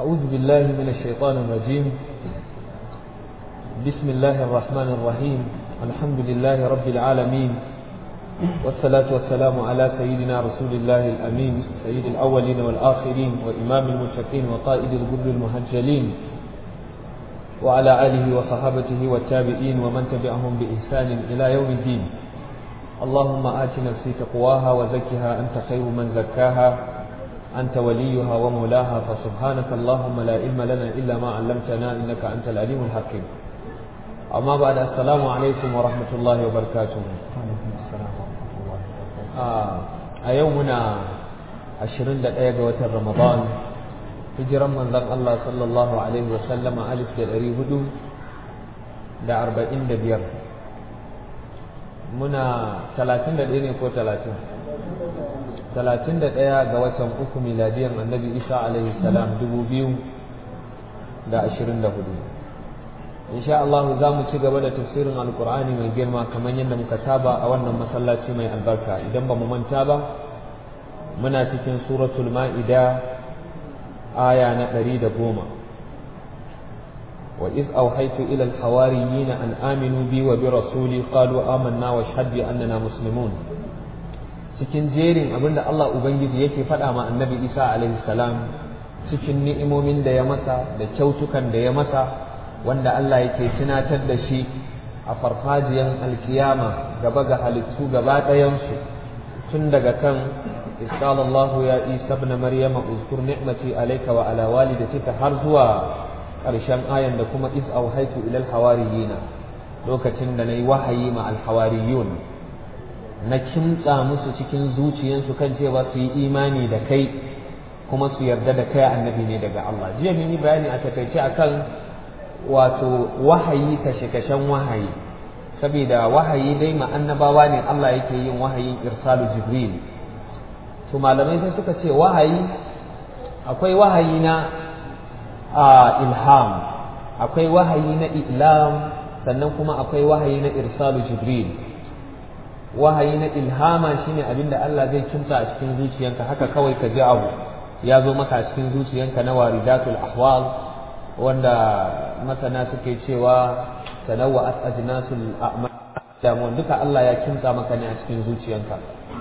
أعوذ بالله من الشيطان الرجيم بسم الله الرحمن الرحيم الحمد لله رب العالمين والصلاة والسلام على سيدنا رسول الله الأمين سيد الأولين والآخرين وإمام المتقين وقائد الغر المهجلين وعلى آله وصحابته والتابعين ومن تبعهم بإحسان إلى يوم الدين اللهم آت نفسي تقواها وزكها أنت خير من زكاها أنت وليها ومولاها فسبحانك اللهم لا علم لنا إلا ما علمتنا إنك أنت العليم الحكيم أما بعد السلام عليكم ورحمة الله وبركاته a yau muna 21 ga watan Ramadan hijiran manzon Allah sallallahu alaihi wa sallama alif da ɗari hudu da arba'in da biyar muna talatin da ɗaya ne ko talatin talatin da ɗaya ga watan uku miladiyan annabi isa alaihi salam dubu biyu da ashirin da hudu insha Allah za mu ci gaba da tafsirin alkur'ani mai girma kamar yadda muka saba a wannan masallaci mai albarka idan ba mu manta ba muna cikin suratul ma'ida aya na ɗari da goma wa iz auhaitu ila alhawariyina an aminu bi wa bi rasuli qalu amanna wa shahad bi annana muslimun cikin jerin abinda Allah ubangiji yake faɗa ma annabi Isa alaihi salam cikin ni'imomin da ya masa da kyautukan da ya masa wanda Allah yake tunatar da shi a farfajiyan alkiyama gaba ga halittu gaba ɗayansu tun daga kan isqala Allah ya Isa ibn Maryama uzkur ni'mati alayka wa ala walidatika har zuwa ƙarshen ayan da kuma is auhaitu ila alhawariyina lokacin da nayi wahayi ma alhawariyun na kimtsa musu cikin zuciyansu kan cewa su yi imani da kai kuma su yarda da kai annabi ne daga Allah jiya mun yi bayani a takaice akan wato wahayi kashe-kashen wahayi saboda wahayi dai annabawa ne Allah yake yin wahayin irsalu jibril to malamai sai suka ce wahayi akwai wahayi na ilham akwai wahayi na ilam sannan kuma akwai wahayi na irsalu jibril wahayi na ilhama shine abinda Allah zai kimsa a cikin zuciyanka haka kawai ka ji abu ya zo maka a cikin zuciyanka na waridatul ahwal wanda masana suke cewa tanawwa'at ajnasul a'mal damuwan duka Allah ya kimsa maka ne a cikin zuciyanka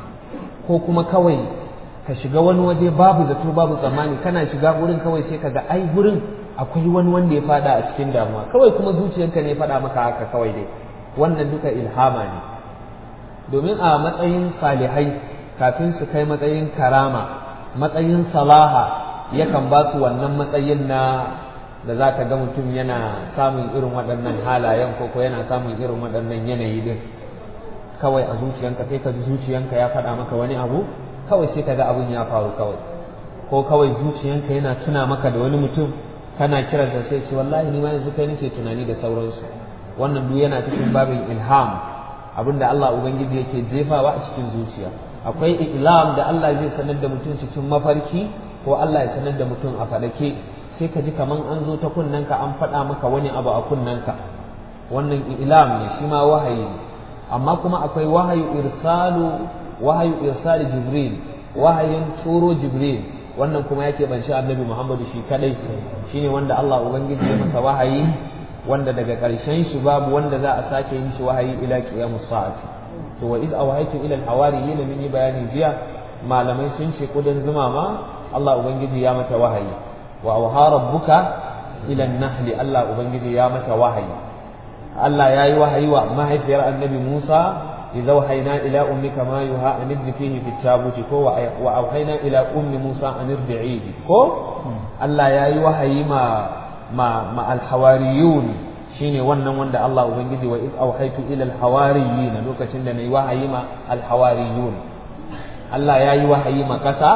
ko kuma kawai ka shiga wani waje babu zato babu tsammani kana shiga gurin kawai sai kaga ai gurin akwai wani wanda ya fada a cikin damuwa kawai kuma zuciyanka ne faɗa maka haka kawai dai wannan duka ilhama ne domin a matsayin salihai kafin su kai matsayin karama matsayin salaha yakan ba su wannan matsayin na da za ka ga mutum yana samun irin waɗannan halayen ko ko yana samun irin waɗannan yanayi din kawai a zuciyanka sai ka ji zuciyanka ya faɗa maka wani abu kawai sai ka ga abin ya faru kawai ko kawai zuciyanka yana tuna maka da wani mutum kana kiransa sai ce wallahi ni ma yanzu kai nake tunani da sauransu wannan duk yana cikin babin ilham abinda Allah ubangiji yake jefawa a cikin zuciya akwai ilam da Allah zai sanar da mutum cikin mafarki ko Allah ya sanar da mutum a faɗake sai ka ji kaman an zo ta kunnanka an faɗa maka wani abu a kunnanka wannan ilam ne shi ma wahayi ne amma kuma akwai wahayu irsalu wahayu irsali jibril wahayin turo jibril wannan kuma yake banci annabi muhammadu shi kadai shine wanda Allah ubangiji ya masa wahayi wanda daga ƙarshen shi babu wanda za a sake yin shi wahayi ila qiyamus sa'ati to wa iz awhaytu ila al-hawariyin min yi bayani jiya malamai sun ce kudin zuma ma Allah ubangiji ya mata wahayi wa awha rabbuka ila an-nahli Allah ubangiji ya mata wahayi Allah ya yi wahayi wa mahaifiyar annabi Musa idza wahayna ila ummika ma yuha an fihi fi tabuti ko wa awhayna ila ummi Musa an irdi'ihi ko Allah ya yi wahayi ma ma ma al-hawariyun shine wannan wanda Allah ubangiji wa iz awhaytu ila al-hawariyin lokacin da nayi wahayi ma al-hawariyun Allah ya yi wahayi ma kasa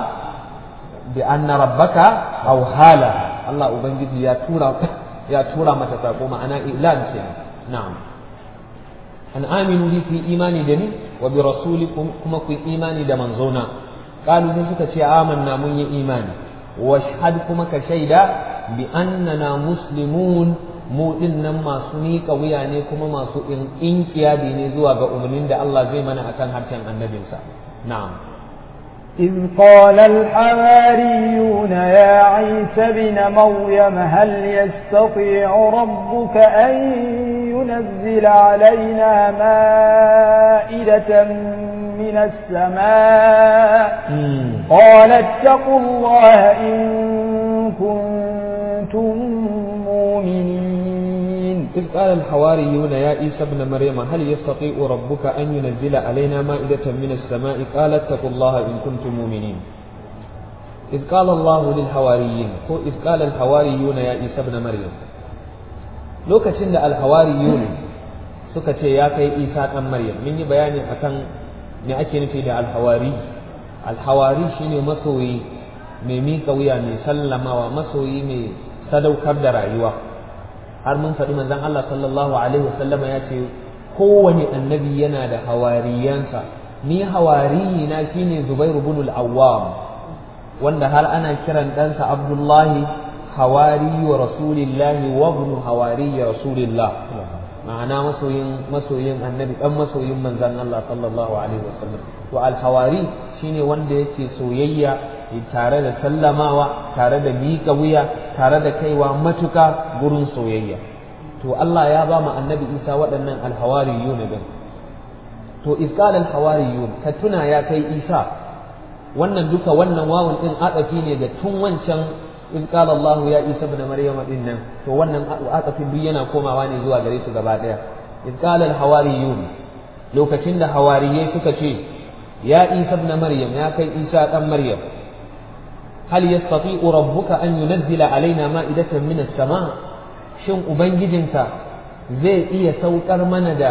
bi anna rabbaka aw hala Allah ubangiji ya tura ya tura mata sako ma'ana ilan ce na'am an aminu bi fi imani da ni wa bi rasulikum kuma ku imani da manzona qalu sai suka ce amanna mun yi imani wa shahad kuma ka shaida bi annana muslimun mu nan masu miƙa wuya ne kuma masu inkiyadi ne zuwa ga umarnin da Allah zai mana akan harshen annabinsa na'am إذ قال الحواريون يا عيسى ابن مريم هل يستطيع ربك أن ينزل علينا مائدة من السماء قال اتقوا الله إن كنتم مؤمنين إذ قال الحواريون يا عيسى ابن مريم هل يستطيع ربك أن ينزل علينا مائدة من السماء قال اتقوا الله إن كنتم مؤمنين إذ قال الله للحواريين إذ قال الحواريون يا عيسى ابن مريم lokacin da alhawariyun suka ce ya kai isa ɗan maryam mun yi bayani akan me ake nufi da alhawari alhawari shine masoyi mai miƙa wuya mai sallamawa masoyi mai sadaukar da rayuwa har mun faɗi manzon Allah sallallahu alaihi wasallama ya ce kowane annabi yana da hawariyansa ni hawariyi na shine Zubair ibn al-Awwam wanda har ana kiran ɗansa Abdullahi hawari wa rasulillahi wa ibn hawari rasulillah ma'ana masoyin masoyin annabi dan masoyin manzon Allah sallallahu alaihi wasallam wa al-hawari shine wanda yake soyayya tare da sallamawa tare da miƙa wuya tare da kaiwa matuka gurin soyayya to Allah ya ba mu annabi Isa waɗannan alhawariyun din to isqal alhawariyun ka tuna ya kai Isa wannan duka wannan wawun din adafi ne da tun wancan isqal Allah ya Isa ibn Maryam din nan to wannan adafin duk yana komawa ne zuwa gare su gaba daya isqal alhawariyun lokacin da hawariyai suka ce ya Isa ibn Maryam ya kai Isa dan Maryam هل يستطيع ربك أن ينزل علينا مائدة من السماء shin ubangijinka zai iya saukar mana da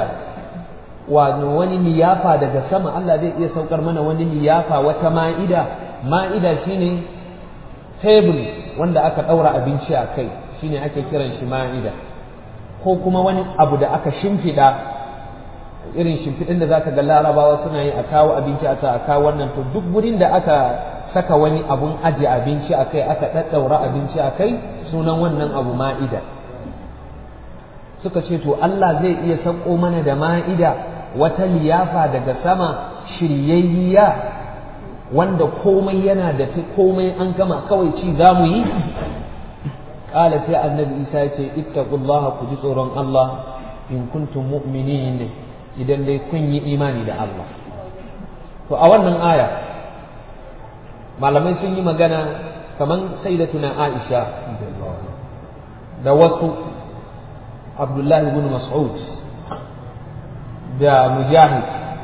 wani liyafa daga sama Allah zai iya saukar mana wani liyafa wata ma'ida ma'ida shine table wanda aka ɗaura abinci a kai shine ake kiran shi ma'ida ko kuma wani abu da aka shimfiɗa irin shimfiɗin da zaka ga larabawa suna yi a kawo abinci a a kawo wannan to duk gurin da aka saka wani abun aje abinci a kai aka ɗaɗɗaura abinci a kai sunan wannan abu ma'ida suka ce to Allah zai iya sauko mana da ma'ida wata liyafa daga sama shiryayya wanda komai yana da ta komai an gama kawai ci za mu yi ƙala sai annabi isa ya ce ittaqullaha ku ji tsoron Allah in kuntum mu'minin idan dai kun yi imani da Allah to a wannan aya malamai sun yi magana kaman sayyidatuna Aisha da wasu Abdullahi ibn Mas'ud da Mujahid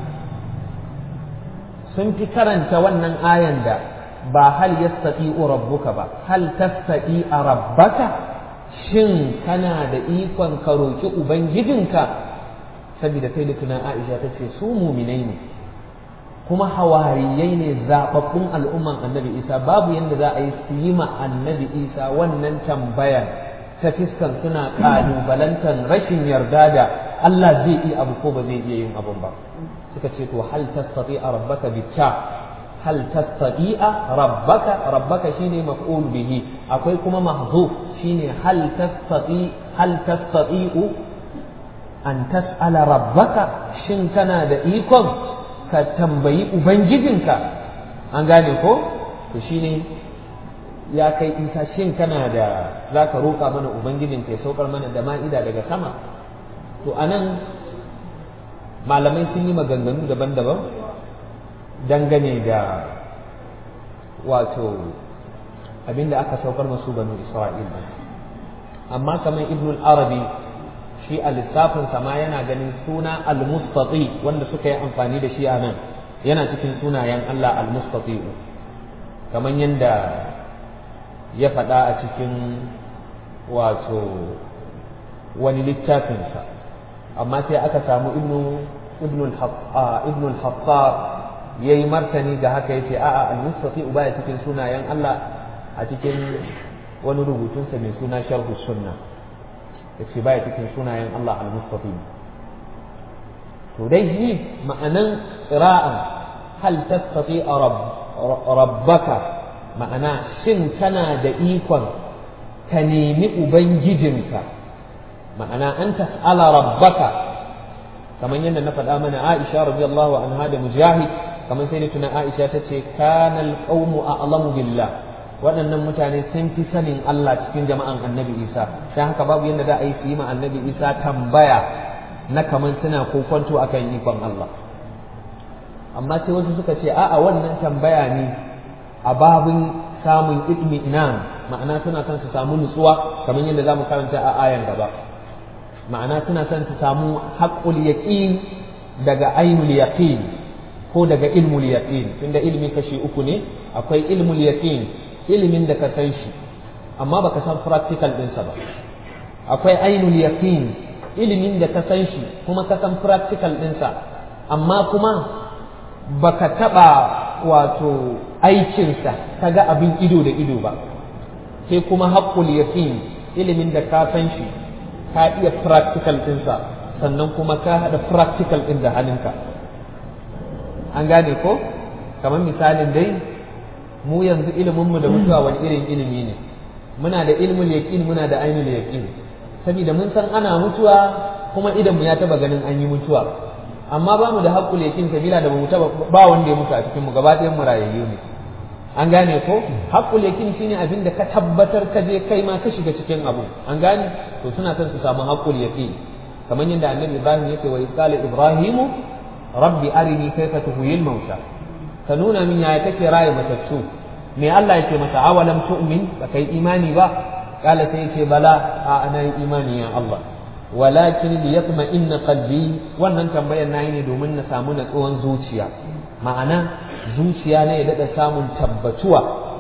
sun fi karanta wannan ayan da ba hal yastati'u rabbuka ba hal tastati a rabbaka shin kana da ikon ka roki ubangijinka saboda sai da tunan Aisha ta ce su muminai ne kuma hawariyai ne zababbun al'umman annabi Isa babu yadda za a yi su yi ma annabi Isa wannan tambayan ta fiskan suna kalubalantar rashin yarda da Allah zai iya abu ko ba zai iya yin abun ba suka ce to hal tastati rabbaka bitta hal tastati rabbaka rabbaka shine maf'ul bihi akwai kuma mahzuf shine hal tastati hal tastati'u an tas'ala rabbaka shin kana da ikon ka tambayi ubangijinka an gane ko to shine ya kai isa shin kana da za ka roƙa mana ubangijinka ya saukar mana da ma'ida daga sama to anan malamai sun yi maganganu daban-daban dangane da wato abinda aka saukar masu banu isra'il amma kamar ibn arabi shi a lissafinsa ma yana ganin suna al-mustati wanda suka yi amfani da shi a nan yana cikin sunayen Allah al-mustati kamar yadda ya faɗa a cikin wato wani littafinsa amma sai aka samu ibn al-hattab ya yi martani ga haka yace a'a al-mustati baya cikin sunayen Allah a cikin wani rubutunsa mai suna sharhu sunna yace baya cikin sunayen Allah al-mustati to dai shi ma'anan qira'an hal tastati rabbaka ma'ana shin kana da ikon ka nemi ubangijinka ma'ana an tas'ala rabbaka kamar yadda na faɗa mana Aisha radiyallahu anha da Mujahid kamar sai da tuna Aisha ta ce kana alqawmu a'lamu billah waɗannan mutane sun fi sanin Allah cikin jama'an annabi Isa dan haka babu yadda za a yi su yi ma annabi Isa tambaya na kamar suna kokonto akan ikon Allah amma sai wasu suka ce a'a wannan tambaya ne a babin samun itmi'nan ma'ana suna son su samu nutsuwa kamar yadda zamu karanta a ayan gaba ma'ana suna son su samu haqqul yaqin daga ainul yaqin ko daga ilmul yaqin tunda ilmi kashi uku ne akwai ilmul yaqin ilimin da ka san shi amma baka san practical ɗinsa ba akwai ainul yaqin ilimin da ka san shi kuma ka san practical ɗinsa amma kuma baka taɓa wato aikinsa ka ga abin ido da ido ba sai kuma haƙƙul yaqin ilimin da ka san shi ka iya practical ɗinsa sannan kuma ka haɗa practical ɗin da hannunka an gane ko kamar misalin dai mu yanzu iliminmu da mutuwa wani irin ilimi ne muna da ilmul yaqin muna da ainul yaqin saboda mun san ana mutuwa kuma idan mu ya taba ganin an yi mutuwa amma ba mu da haƙƙul yakin sabila da mu taba ba wanda ya mutu a cikin mu gaba ɗayan mu rayayyu ne an gane ko haƙƙul yakin shine abin da ka tabbatar ka je kai ma ka shiga cikin abu an gane to suna son su samu haƙƙul yakin kamar yadda annabi ibrahim yake wa qala ibrahimu rabbi arini kayfa tuhyil mauta ka nuna min yaya kake raye matattu me Allah yake masa awalam tu'min ba kai imani ba kala sai yake bala a ana yi imani ya Allah walakin li yatma inna qalbi wannan tambayar nayi ne domin na samu natsuwan zuciya ma'ana zuciya ne ya dada samun tabbatuwa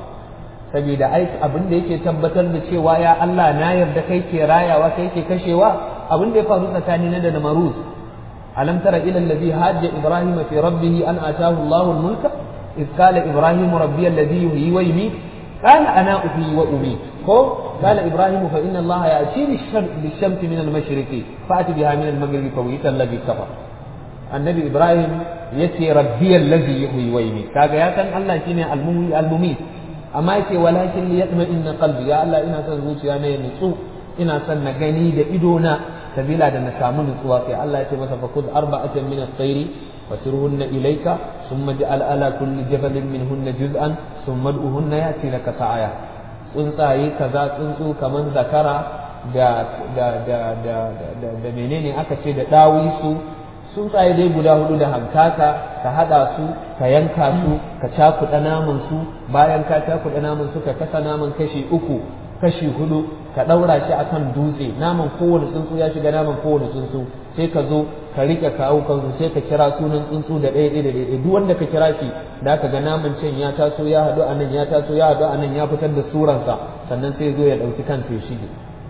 saboda ai abin da yake tabbatar da cewa ya Allah na yarda kai ke rayawa kai ke kashewa abin da ya faru tsakani na da namaruz alam tara ila allazi hajja ibrahim fi rabbih an atahu Allahu al-mulka إذ قال إبراهيم ربي الذي يحيي ويميت قال أنا أحيي وأميت هو قال إبراهيم فإن الله يأتي بالشمس من المشرق فأتي بها من المغرب فويت الذي كفر النبي إبراهيم يتي ربي الذي يحيي ويميت كاغا يا كان الله شيني المحيي المميت أما يتي ولكن ليطمئن قلبي يا الله إنا سن zuciya ne nutsu ina son na gani da idona sabila da na samu nutsuwa sai Allah ya ce masa fakud arba'atan min at-tayri فسرهن إليك ثم اجعل على كل جبل منهن جزءا ثم ادعوهن يأتي لك سعيا tsuntsaye kaza tsuntsu kaman zakara da da da da da da menene aka ce da dawisu tsuntsaye dai guda hudu da hankaka ka hada su ka yanka su ka cakuɗa naman su bayan ka cakuɗa naman su ka kasa naman kashi uku kashi hudu ka ɗaura shi akan dutse naman kowane tsuntsu ya shiga naman kowane tsuntsu sai ka zo ka rike kawo kansu sai ka kira sunan tsuntsu da ɗaya ɗaya da ɗaya duk wanda ka kira shi da ka ga naman can ya taso ya haɗu a nan ya taso ya haɗu a nan ya fitar da suransa sannan sai zo ya ɗauki kansa ya shige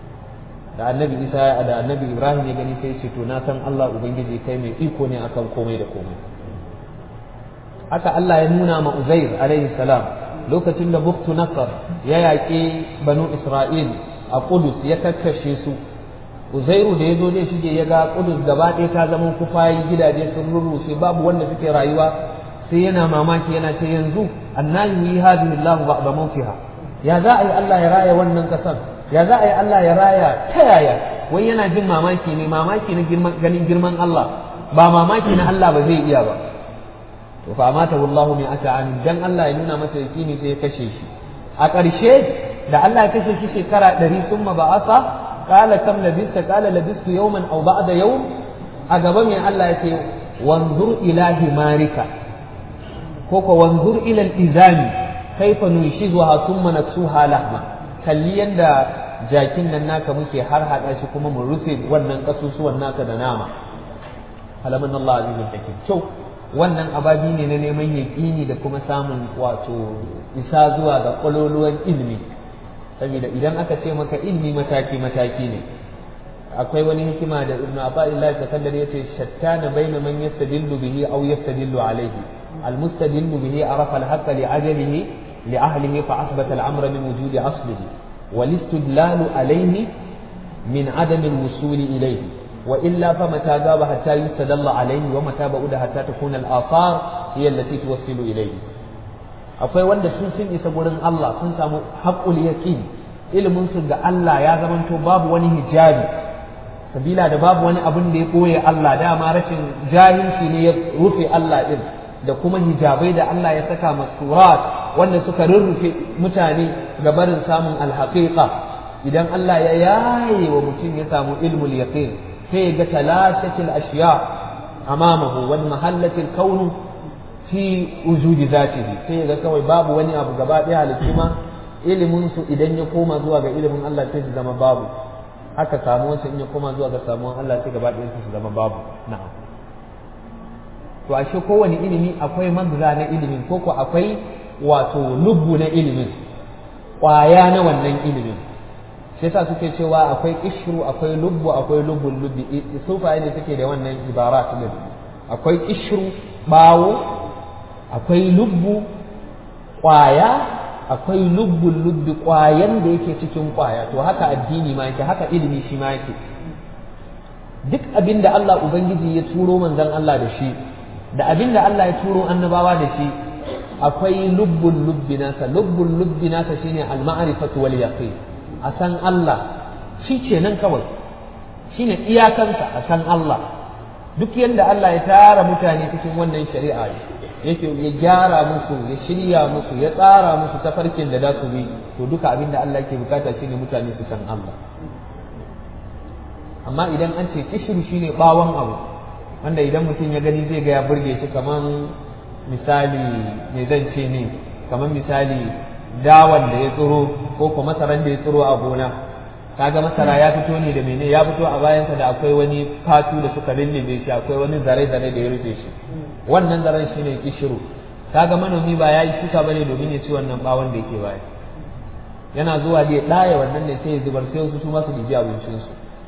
da annabi isa da annabi ibrahim ya gani sai ce to na san allah ubangiji kai mai iko ne akan komai da komai haka allah ya nuna ma uzair alaihi salam lokacin da buktu nasar ya yaƙi banu isra'il a kudus ya kakkashe su uzairu da ya zo zai shige ya ga kudus gaba ɗaya ta zama kufayi gidaje sun rurrushe babu wanda suke rayuwa sai yana mamaki yana ce yanzu annahi yi hadhihi Allah ba'da mautiha ya za a yi Allah ya raya wannan kasan ya za a yi Allah ya raya ta yaya wai yana jin mamaki ne mamaki na ganin girman Allah ba mamaki na Allah ba zai iya ba to fa amata wallahu min ata'an dan Allah ya nuna masa yakini sai ya kashe shi a ƙarshe da Allah ya kashe shi shekara ɗari summa ba'asa قال كم لبثت قال لبثت يوما او بعد يوم اغبا من الله يتي وانظر الى حمارك كوكو وانظر الى الازام كيف ننشزها ثم نكسوها لحما kalli yanda jakin nan naka muke har haɗa shi kuma mu rufe wannan kasusuwan naka da nama halaman Allah azizun hakim to wannan ababi ne na neman yaƙini da kuma samun wato isa zuwa ga ƙwaloluwan ilimi saboda idan aka ce maka ilmi mataki mataki ne akwai wani hikima da ibnu abdullah sakandar yace shattana baina man yastadillu bihi aw yastadillu alayhi almustadillu bihi arafa alhaqqa li ajalihi li ahlihi fa asbata al-amra min wujudi aslihi والاستدلال عليه من عدم الوصول إليه وإلا فمتى غاب حتى يستدل عليه ومتى بعد حتى تكون الآثار هي التي توصل إليه akwai wanda sun sun isa gurin Allah sun samu haƙul yaqin ilimin su ga Allah ya zamanto babu wani hijabi sabila da babu wani abin da ya ɓoye Allah dama rashin jahilci ne ya rufe Allah din da kuma hijabai da Allah ya saka masurat wanda suka rurrufe mutane ga barin samun alhaqiqa idan Allah ya yaye wa mutum ya samu ilmul yaqin sai ga talashatil ashiya amamahu wal mahallatil kaunu fi wujudi zatihi sai ga kawai babu wani abu gaba ɗaya halittu ma ilimin su idan ya koma zuwa ga ilimin Allah sai su zama babu haka samu wancan in ya koma zuwa ga samuwan Allah sai gaba ɗaya su zama babu na'am to ashe kowane ilimi akwai magza na ilimin ko ko akwai wato lubbu na ilimin ƙwaya na wannan ilimin shi yasa suke cewa akwai ishru akwai lubbu akwai lubbun lubbi sufaye ne suke da wannan ibarat din akwai ishru bawo akwai lubbu ƙwaya akwai lubbun lubbi ƙwayan da yake cikin ƙwaya to haka addini ma yake haka ilimi shi ma yake duk abin da Allah Ubangiji ya turo manzon Allah da shi da abin da Allah ya turo annabawa da shi akwai lubbun lubbi nasa lubbun lubbi nasa shine al-ma'rifatu wal yaqin a san Allah shi ce nan kawai shine iyakansa a san Allah duk yadda Allah ya tara mutane cikin wannan shari'a yake ya gyara musu ya shirya musu ya tsara musu tafarkin da za su bi to duka abin da Allah ke bukata shine mutane su san Allah amma idan an ce kishiru shine bawon abu wanda idan mutum ya gani zai ga ya burge shi kaman misali me zan ce ne kaman misali dawan da ya tsiro ko kuma masaran da ya tsiro a gona kaga masara ya fito ne da mene ya fito a bayansa da akwai wani fatu da suka lullube shi akwai wani zare zare da ya rufe shi wannan zaren shine kishiru kaga manomi ba ya yi shuka bane domin ya ci wannan bawon da yake baya yana zuwa da ya ɗaya wannan ne sai ya zubar sai wasu su masu ɗibi abincinsu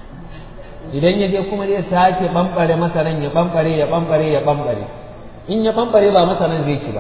idan ya je kuma zai sake ɓamɓare masaran ya ɓamɓare ya ɓamɓare ya ɓamɓare in ya ɓamɓare ba masaran zai ci ba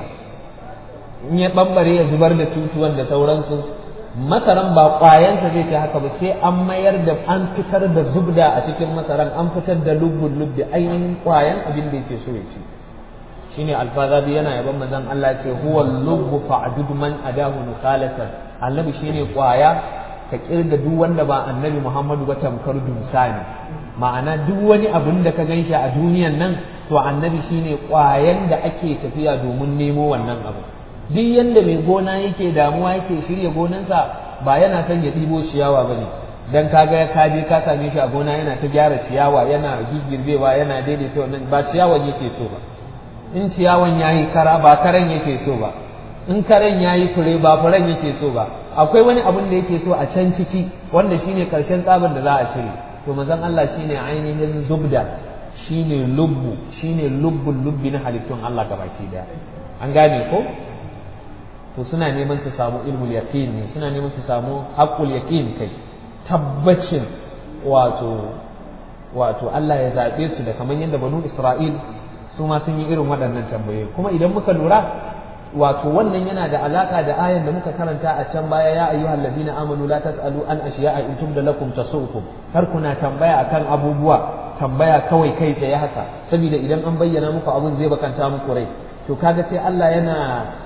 in ya ɓamɓare ya zubar da tutuwan da sauransu masaran ba ƙwayansa zai ci haka ba sai an mayar da an fitar da zubda a cikin masaran an fitar da lubbun lubbi ainihin ƙwayan abin da yake so ya ci shine alfazabi yana yaban manzon Allah ce huwa lubbu fa'dud man adahu nukhalatan annabi shine ƙwaya ka kirga duk wanda ba annabi Muhammadu ba tamkar dumsa ne ma'ana duk wani abin da ka ganshi a duniyan nan to annabi shine ƙwayan da ake tafiya domin nemo wannan abu duk yanda mai gona yake damuwa yake shirya gonansa ba yana son ya ɗibo ciyawa ba ne dan kaga ka je ka same shi a gona yana ta gyara ciyawa yana gigirbewa yana daidaita wannan ba ciyawan yake so ba in ciyawan yayi kara ba karen yake so ba in karen yayi fure ba furen yake so ba akwai wani abun da yake so a can ciki wanda shine karshen tsabar da za a cire to manzon Allah shine ainihin zubda shine lubbu shine lubbul lubbi na halittun Allah gabaki daya an gane ko to suna neman su samu ilmul yaqin ne suna neman su samu haqqul yaqin kai tabbacin wato wato Allah ya zabe su da kamar yadda banu Isra'il su ma sun yi irin waɗannan tambayoyi kuma idan muka lura wato wannan yana da alaka da ayan da muka karanta a can baya ya ayyuhal ladina amanu la tasalu an ashiya'a in tubda lakum tasukum kar kuna tambaya akan abubuwa tambaya kawai kai tsaye haka saboda idan an bayyana muku abun zai bakanta muku rai to kaga sai Allah yana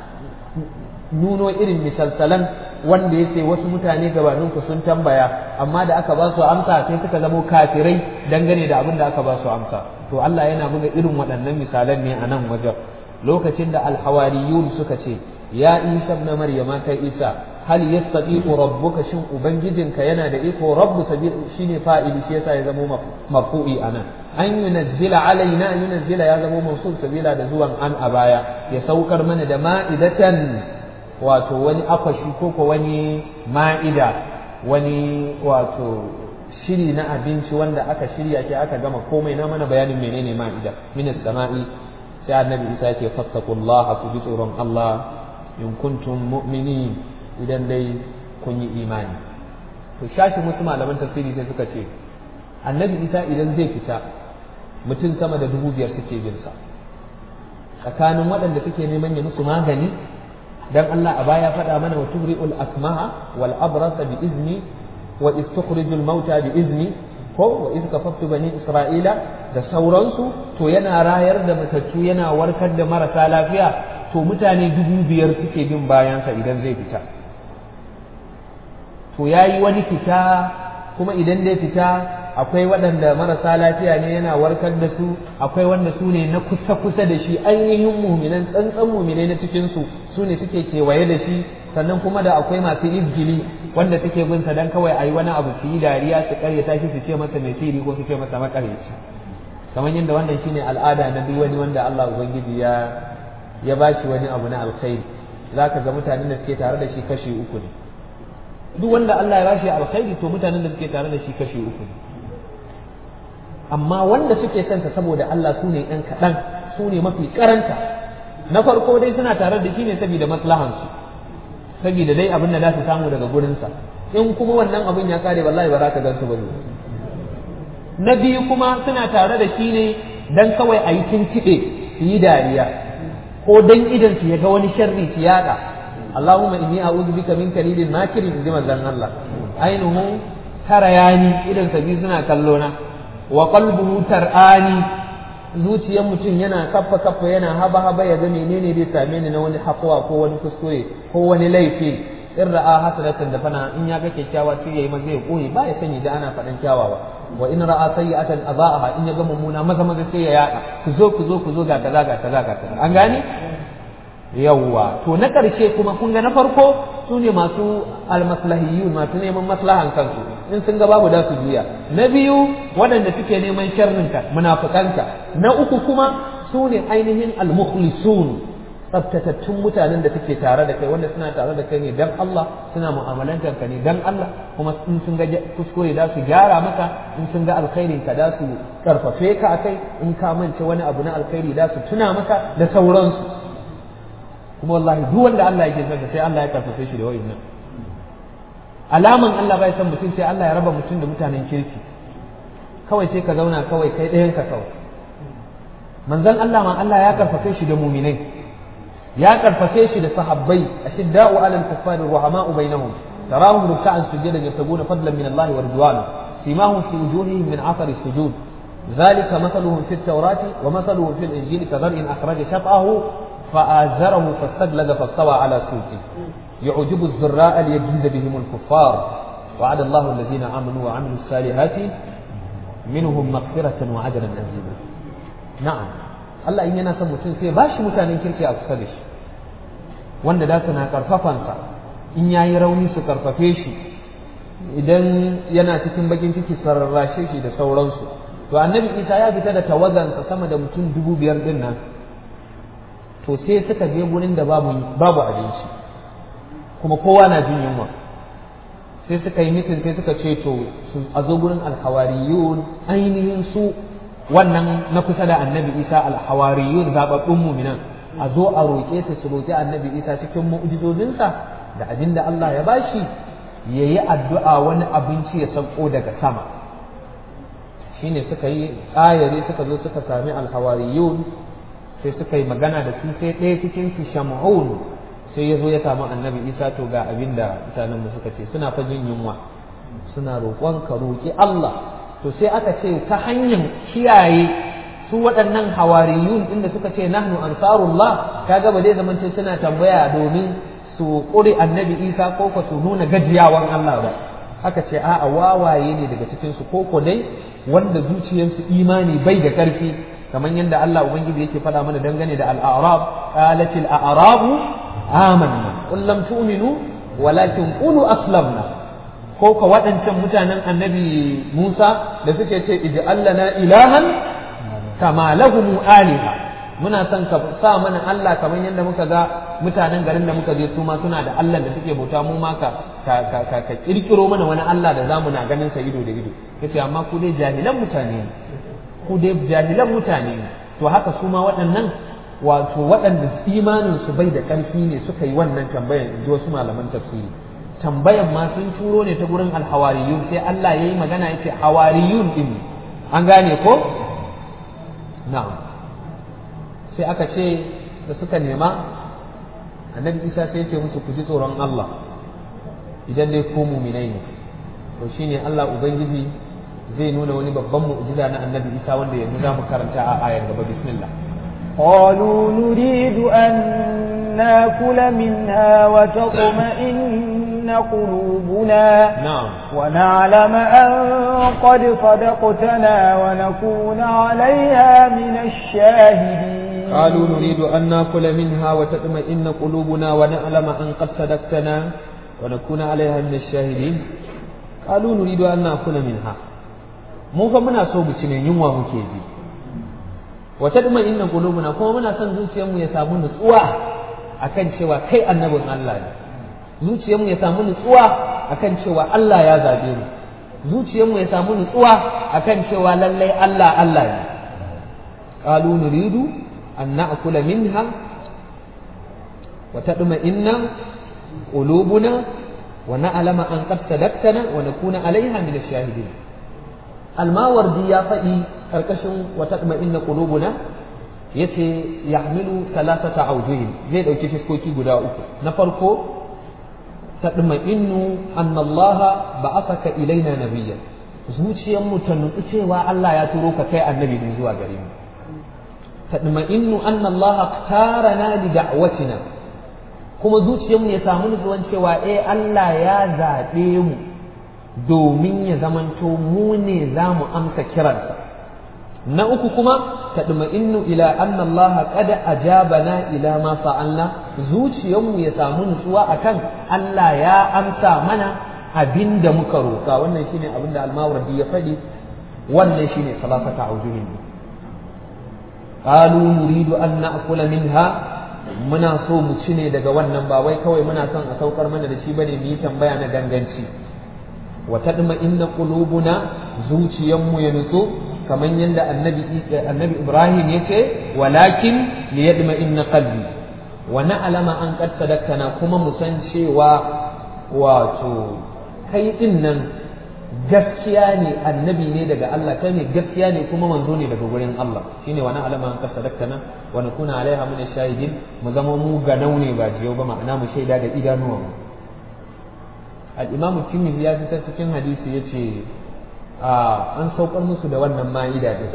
nuno irin misalsalan wanda ya ce wasu mutane gabaninku sun tambaya amma da aka ba su amsa sai suka zamo kafirai dangane da abin da aka ba su amsa to Allah yana buga irin waɗannan misalan ne a nan wajen lokacin da alhawariyun suka ce ya isa na maryama kai isa hal yastati'u rabbuka shin ubangijinka yana da iko rabbu sabil shine fa'ili shi yasa ya zamo marfu'i anan an yunazzila alaina yunazzila ya zamo mawsul sabila da zuwan an a baya ya saukar mana da ma'idatan wato wani akwashi ko ko wani ma'ida wani wato shiri na abinci wanda aka shirya shi aka gama komai na mana bayanin menene ma'ida minas sama'i sai annabi isa ce fattakullah ku ji tsoron Allah in kuntum mu'minin idan dai kun yi imani to shashin wasu malaman tafsiri sai suka ce annabi isa idan zai fita mutum sama da dubu biyar suke bin sa tsakanin waɗanda suke neman ya musu magani dan Allah a baya faɗa mana wa tubri'ul akmaha wal abrasa bi izni wa istukhrijul mauta bi izni ko wa iz kafaftu bani isra'ila da sauransu to yana rayar da matattu yana warkar da marasa lafiya to mutane dubu biyar suke bin bayansa idan zai fita to yayi wani fita kuma idan zai fita akwai waɗanda marasa lafiya ne yana warkar da su akwai wanda su ne na kusa kusa da shi ainihin muminan tsantsan muminai na cikin su su ne suke kewaye da shi sannan kuma da akwai masu izgili wanda suke bin sa dan kawai ayi wani abu su yi dariya su karyata shi su ce masa mai siri ko su ce masa makareci kamar yadda wannan shine al'ada na duk wani wanda Allah ubangiji ya ya bashi wani abu na alkhairi zaka ga mutanen da suke tare da shi kashi uku ne duk wanda Allah ya bashi alkhairi to mutanen da suke tare da shi kashi uku ne amma wanda suke son sa saboda Allah su ne ɗan kaɗan su ne mafi karanta na farko dai suna tare da shi ne saboda maslahansu saboda dai abin da za su samu daga gurinsa in kuma wannan abin ya kare wallahi ba za ka gansu ba ne na biyu kuma suna tare da shi ne dan kawai a yi tuntuɓe su yi dariya ko dan idan su ya ga wani sharri su yaɗa Allahumma inni a'udhu bika min kalilin makirin inji manzon Allah ainihu tarayani idan sabi suna kallo na wa qalbuhu tar'ani zuciyar mutum yana kaffa kaffa yana haba haba ya ga menene zai same ni na wani hakuwa ko wani kuskure ko wani laifi in ra'a hasanatan da fana in ya ga kyakkyawa sai yayi maza ya koyi ba ya sani da ana faɗan kyawawa wa in ra'a sayyi'atan adha'aha in ya ga mummuna maza maza sai ya yada ku zo ku zo ku zo ga kaza ga kaza ga kaza an gane yawwa to na ƙarshe kuma kun ga na farko su ne masu almaslahiyun masu neman maslahan kansu in sun ga babu da su juya na biyu waɗanda suke neman sharrinka munafukanka na uku kuma su ne ainihin almukhlisun tsabtatattun mutanen da suke tare da kai wanda suna tare da kai ne dan Allah suna mu'amalantar ka ne dan Allah kuma in sun ga kuskure da su gyara maka in sun ga alkhairin ka da su karfafe ka akai in ka mance wani abu na alkhairi da su tuna maka da sauransu kuma wallahi duk wanda Allah yake son sai Allah ya karfafe shi da wa'annan alaman Allah bai san mutum sai Allah ya raba mutum da mutanen kirki kawai sai ka zauna kawai kai ɗayan ka kawai manzon Allah ma Allah ya karfafe shi da muminai ya karfafe shi da sahabbai ashidda'u 'alal kuffari ruhama'u bainahum tarahum ruk'an sujadan yabtaguna fadlan min Allah wa ridwana simahum fi wujuhihim min 'athari sujud ذلك مثلهم في التوراة ومثلهم في الإنجيل كزرع أخرج شطأه فآزره فاستغلظ فاستوى على سوقه يعجب الزراء ليجيز بهم الكفار وعد الله الذين آمنوا وعملوا الصالحات منهم مغفرة وعجلا عظيما نعم Allah in yana son mutum sai ba shi mutanen kirki a kusa da shi wanda da su na karfafansa in ya yi rauni su karfafe shi idan yana cikin bakin ciki sararrashe shi da sauransu to annabi isa ya fita da tawagansa sama da mutum dubu biyar din nan to sai suka je gurin da babu babu abinci kuma kowa na jin yunwa sai suka yi mitin sai suka ce to a zo gurin alhawariyun ainihin su wannan na kusa da annabi isa alhawariyun zababbun muminan a zo a roƙe su su roƙi annabi isa cikin mu'jizozinsa da abin da Allah ya bashi ya yi addu'a wani abinci ya sauko daga sama shine suka yi ayare suka zo suka sami alhawariyun sai suka yi magana da su sai ɗaya cikin su shamun sai ya zo ya samu annabi isa to ga abin da mutanenmu suka ce suna fa jin yunwa suna roƙon ka roƙi Allah to sai aka ce ta hanyar kiyaye su waɗannan hawariyun inda suka ce nahnu ansarullah kaga ba zai zama suna tambaya domin su ƙuri annabi isa ko ko su nuna gajiyawan Allah ba aka ce a'a wawaye ne daga cikin su ko dai wanda zuciyarsu imani bai da ƙarfi kamar yadda Allah ubangiji yake faɗa mana dangane da al-a'rab qalatil a'rabu amanna qul lam tu'minu walakin qulu aslamna ko ka waɗancan mutanen annabi Musa da suke ce ij'al lana ilahan kama lahum aliha muna son ka sa mana Allah kamar yadda muka ga mutanen garin da muka je su ma suna da Allah da suke bauta mu ma ka ka ka ka kirkiro mana wani Allah da zamu na ganin sa ido da ido yace amma ku dai jahilan mutane ne ku dai jahilan mutane ne to haka su ma waɗannan wato waɗanda imanin su bai da ƙarfi ne suka yi wannan tambayan in ji wasu malaman tafsiri tambayan ma sun turo ne ta gurin alhawariyun sai Allah ya yi magana ya ce hawariyun ɗin an gane ko na'am sai aka ce da suka nema annabi isa sai ce musu ku ji tsoron Allah idan dai ko muminai ne to shine Allah ubangiji zai nuna wani babban mu'jiza na annabi isa wanda yanzu za mu karanta a ayar gaba bismillah قالوا نريد أن ناكل منها وتطمئن قلوبنا نعم ونعلم أن قد صدقتنا ونكون عليها من الشاهدين قالوا نريد أن ناكل منها وتطمئن قلوبنا ونعلم أن قد صدقتنا ونكون عليها من الشاهدين قالوا نريد أن ناكل منها mu fa muna so mu ci ne yunwa muke ji wa tadma'inna qulubuna kuma muna son zuciyarmu ya samu nutsuwa akan cewa kai annabin Allah ne zuciyarmu ya samu nutsuwa akan cewa Allah ya zabe mu zuciyarmu ya samu nutsuwa akan cewa lallai Allah Allah ne qalu nuridu an na'kula minha wa tadma'inna qulubuna wa na'lama an qad sadaqtana wa nakuna 'alayha min ash-shahidin almawardi ya faɗi ƙarƙashin wata inna qulubuna yace yahmilu thalathata awjuhin zai ɗauki fiskoki guda uku na farko tadma'innu anna Allah ba'athaka ilaina nabiyyan zuciyar mu ta nutsu cewa Allah ya turo ka kai annabi ne zuwa gare mu tadma'innu anna Allah tarana li da'watina kuma zuciyar mu ya samu nutsuwan cewa eh Allah ya zaɓe mu domin ya zamanto mu ne za mu amsa kiransa na uku kuma tadma'innu ila anna Allah qad ajabana ila ma fa'alna zuciyarmu ya samu nutsuwa akan Allah ya amsa mana abinda muka roka wannan shine abinda al-Mawardi ya faɗi wannan shine salafata aujuhin qalu nuridu an na'kula minha muna so mu ci ne daga wannan ba wai kawai muna son a saukar mana da shi bane mu yi tambaya na ganganci wa tadma inna qulubuna zuciyanmu ya nutsu kamar yadda annabi annabi Ibrahim yace walakin liyadma inna qalbi wa na'lama an qad sadaqtana kuma mu san cewa wato kai din nan gaskiya ne annabi ne daga Allah kai ne gaskiya ne kuma manzo ne daga gurin Allah shine wa na'lama an qad sadaqtana wa nakuna alaiha min ash-shahidin mu zama mu ganau ne ba jiyo ba ma'ana mu shaida da idanuwanmu al'imam tirmidhi ya fitar cikin hadisi ya ce an saukar musu da wannan ma'ida ɗin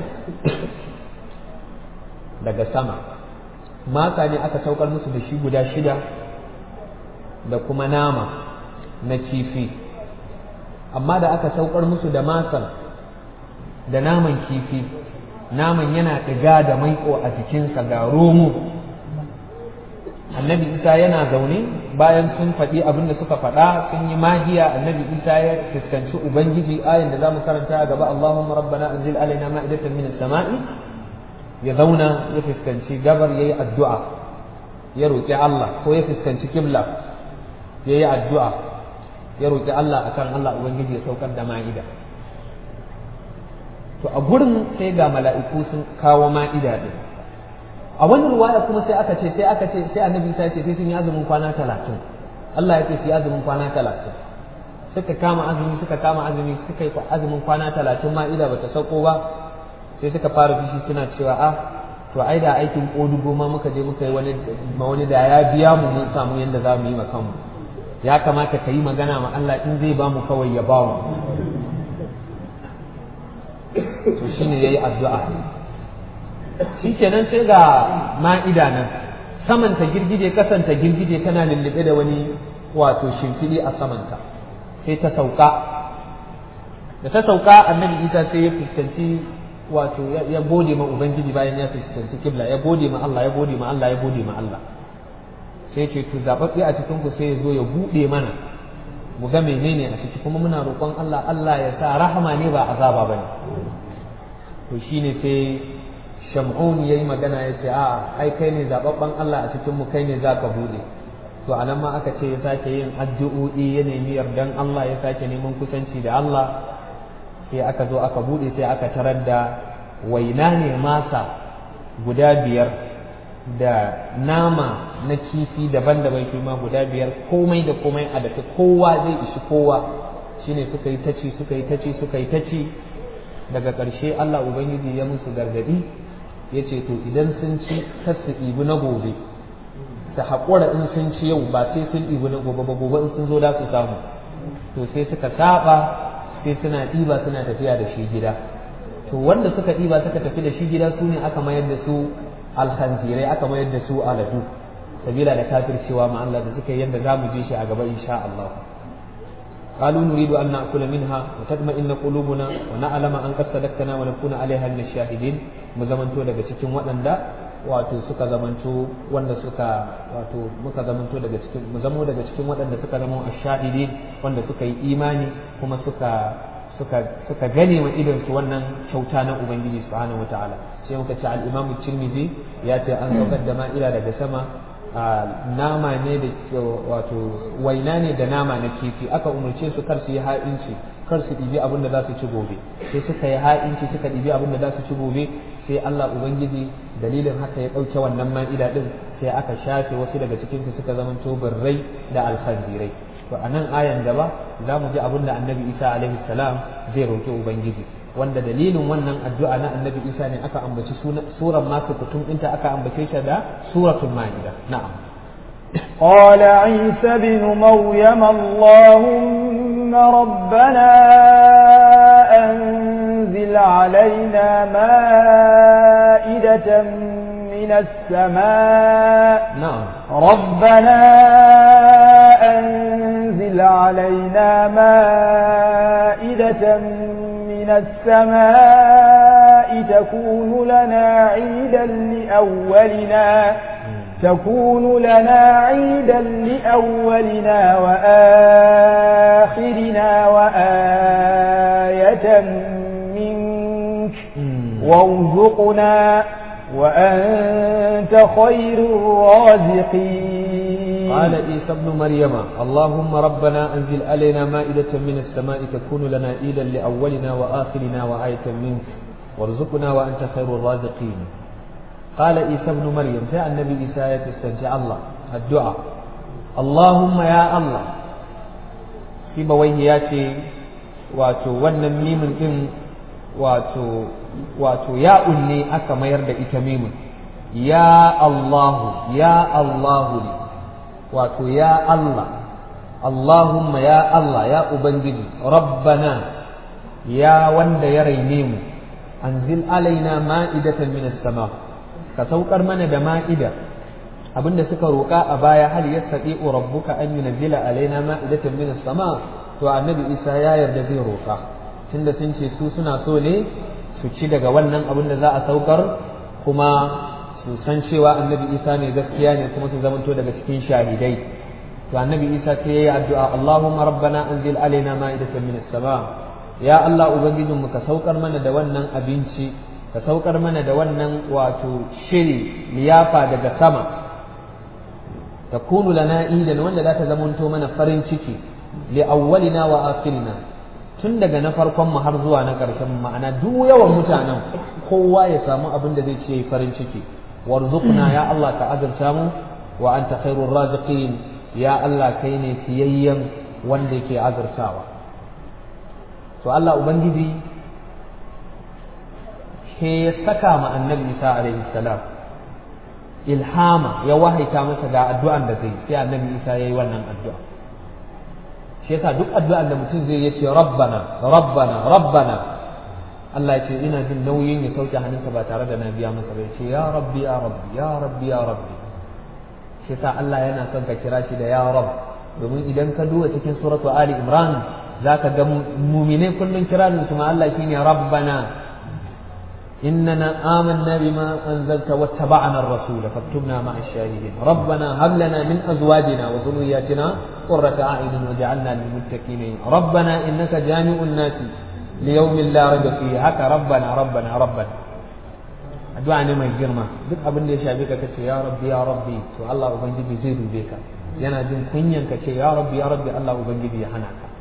daga sama masa ne aka saukar musu da shi guda shida da kuma nama na kifi amma da aka saukar musu da masan da naman kifi naman yana ɗiga da maiƙo a jikinsa ga romo annabi isa yana zaune bayan sun faɗi abin da suka faɗa sun yi magiya annabi isa ya fuskanci ubangiji ayin da zamu karanta a gaba allahumma rabbana anzil alaina ma'idatan min as-sama'i ya zauna ya fuskanci gabar yayi addu'a ya roki Allah ko ya fuskanci kibla yayi addu'a ya roki Allah akan Allah ubangiji ya saukar da ma'ida to a gurin sai ga mala'iku sun kawo ma'ida din a wani ruwaya kuma sai aka ce sai aka ce sai annabi ta ce sai sun yi azumin kwana talatin Allah ya ce su yi azumin kwana talatin suka kama azumi suka kama azumi suka yi azumin kwana talatin ma'ida bata sauko ba sai suka fara fishi suna cewa a to ai da aikin kodugo ma muka je muka yi wani ma wani da ya biya mu mun samu yanda za mu yi ma kanmu ya kamata ka yi magana ma Allah in zai ba mu kawai ya ba mu to shine yayi addu'a shi kenan sai ga ma'ida nan saman ta girgije kasan ta girgije tana lullube da wani wato shimfiɗi a samanta sai ta sauka da ta sauka annabi isa sai ya fuskanci wato ya gode ma ubangiji bayan ya fuskanci kibla ya gode ma Allah ya gode ma Allah ya gode ma Allah sai ce to zababbe a cikin ku sai ya zo ya bude mana mu ga menene a ciki kuma muna roƙon Allah Allah ya sa rahama ne ba azaba bane to shine sai shamun yayi magana ya ce a ai kai ne zababban Allah a cikin mu kai ne zaka bude to anan ma aka ce ya sake yin addu'o'i ya nemi yardan Allah ya sake neman kusanci da Allah sai aka zo aka bude sai aka tarar da waina ne masa guda biyar da nama na kifi daban-daban shi ma guda biyar komai da komai a daga kowa zai ishi kowa shine suka yi taci suka yi taci suka yi taci daga ƙarshe Allah Ubangiji ya musu gargaɗi ya ce to idan sun ci kar su ɗibi na gobe su haƙura in sun ci yau ba sai sun ɗibi na gobe ba gobe in sun zo da su samu to sai suka saba sai suna ɗiba suna tafiya da shi gida to wanda suka ɗiba suka tafi da shi gida su ne aka mayar da su alhanzirai aka mayar da su aladu sabila da kafircewa ma Allah da suka yi yanda zamu je shi a gaba insha Allah قالوا نريد أن نأكل منها وتطمئن قلوبنا ونعلم أن قد صدقتنا ونكون عليها من الشاهدين مزمنتو daga cikin waɗanda wato suka zamanto wanda suka wato muka zamanto daga cikin mu zamo daga cikin waɗanda suka zama ashahidin wanda suka yi imani kuma suka suka suka gane wa idan su wannan kyauta na ubangiji subhanahu wataala sai muka ce al-imamu tirmidhi ya ce an saukar da ma'ila daga sama nama ne da wato waina ne da nama na kifi aka umarce su kar su yi ha'inci kar su ɗibi abin da za su ci gobe sai suka yi ha'inci suka ɗibi abin da za su ci gobe sai Allah ubangiji dalilin haka ya ɗauke wannan ma'ida ɗin sai aka shafe wasu daga cikin su suka zamanto birrai da alkhanzirai to a nan ayan gaba za mu ji abin da annabi isa alaihi salam zai roƙi ubangiji wanda dalilin wannan addu'a na annabi isa ne aka ambaci suran masu kutum ɗinta aka ambace ta da suratul ma'ida na'am قال عيسى بن مريم اللهم ربنا أنزل علينا مائدة من السماء نعم ربنا أنزل علينا مائدة من السماء تكون لنا عيدا لأولنا تكون لنا عيدا لأولنا وآخرنا وآية منك وارزقنا وأنت خير الرازقين قال عيسى ابن مريم اللهم ربنا أنزل علينا مائدة من السماء تكون لنا عيدا لأولنا وآخرنا وآية منك وارزقنا وأنت خير الرازقين قال عيسى ابن مريم جاء النبي عيسى يسترجع الله الدعاء اللهم يا الله في بويه ياتي واتو wannan mimin din wato wato ya unne aka mayar da ita mimin ya Allahu ya Allahu ne wato ya Allah Allahumma ya Allah ya Ubangiji rabbana ya wanda ya raine mu anzil alaina ma'idatan minas sama ka saukar mana da ma'ida abinda suka roƙa a baya hal yastati'u rabbuka an yunzila alaina ma'idatan minas sama to annabi Isa ya yarda zai roƙa tunda sun ce su suna so ne su ci daga wannan abin da za a saukar kuma su san cewa annabi Isa ne gaskiya ne kuma su zamanto daga cikin shahidai to annabi Isa sai yayi addu'a Allahumma rabbana anzil alaina ma'idatan minas sama ya Allah ubangijinmu ka saukar mana da wannan abinci ka saukar mana da wannan wato shiri liyafa daga sama takunu lana idan wanda za ta zamanto mana farin ciki li awwalina wa akhirina tun daga na farkon mu har zuwa na ƙarshen ma'ana duk yawan mutanen kowa ya samu abin da zai ce farin ciki warzuqna ya Allah ka azurta mu wa anta khairur raziqin ya Allah kai ne fiyayyen wanda yake azurtawa to Allah ubangiji ke ya saka ma annabi Isa alaihi salam ilhama ya wahaita masa ga addu'an da zai sai annabi Isa yayi wannan addu'a shi yasa duk addu'an da mutum zai yace rabbana rabbana rabbana Allah ya ce ina jin nauyin ya sauke hannunsa ba tare da na biya masa ba ya ce ya rabbi ya rabbi ya rabbi ya rabbi shi yasa Allah yana son ka kira shi da ya rabb domin idan ka duba cikin suratu ali imran zaka ga mu'mine kullun kiranin su ma Allah shine rabbana إننا آمنا بما أنزلت واتبعنا الرسول فاكتبنا مع الشاهدين ربنا هب لنا من أزواجنا وذرياتنا قرة أعين وجعلنا للمتقين ربنا إنك جامع الناس ليوم لا ريب فيه هكا ربنا ربنا ربنا addu'a ne mai girma duk abin da ya shafe ka kace ya rabbi ya rabbi to Allah ubangiji zai dube ka yana jin kunyan ka ce ya rabbi ya rabbi Allah ubangiji ya hana ka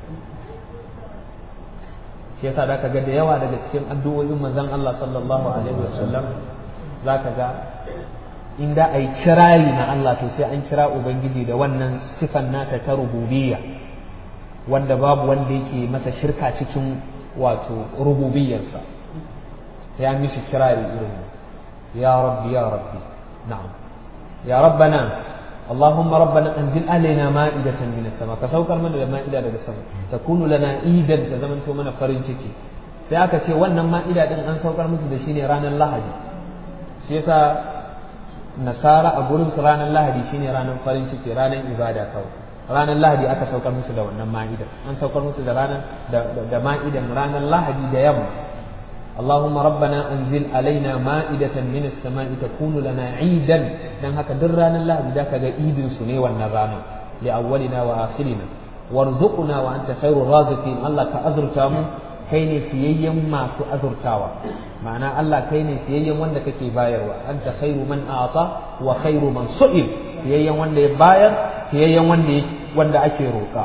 shi yasa da ga da yawa daga cikin addu'o'in manzon Allah sallallahu alaihi wasallam zaka ga in da ai kirari na Allah to sai an kira ubangiji da wannan sifan nata ta rububiyya wanda babu wanda yake masa shirka cikin wato rububiyyarsa ya mishi kirari irin ya rabbi ya rabbi na'am ya rabbana اللهم ربنا انزل علينا مائدة من السماء كسوكر من المائدة daga sama takunu lana idan ta zaman to mana farin ciki sai aka ce wannan ma'ida din an saukar musu da shi ne ranar lahadi shi yasa nasara a gurin su ranar lahadi shine ranar farin ciki ranar ibada kawai ranar lahadi aka saukar musu da wannan ma'idan an saukar musu da ranar da ma'idan ranar lahadi da yamma اللهم ربنا أنزل علينا مائدة من السماء تكون لنا عيدا dan haka duk ranar lahadi da kaga idin su ne wannan ranar li awwalina wa akhirina warzuqna wa anta khairur raziqin Allah ka azurta mu kai ne fiyayyen masu azurtawa ma'ana Allah kai ne fiyayyen wanda kake bayarwa anta khairu man a'ta wa khairu man su'il fiyayyen wanda ya bayar fiyayyen wanda wanda ake roƙa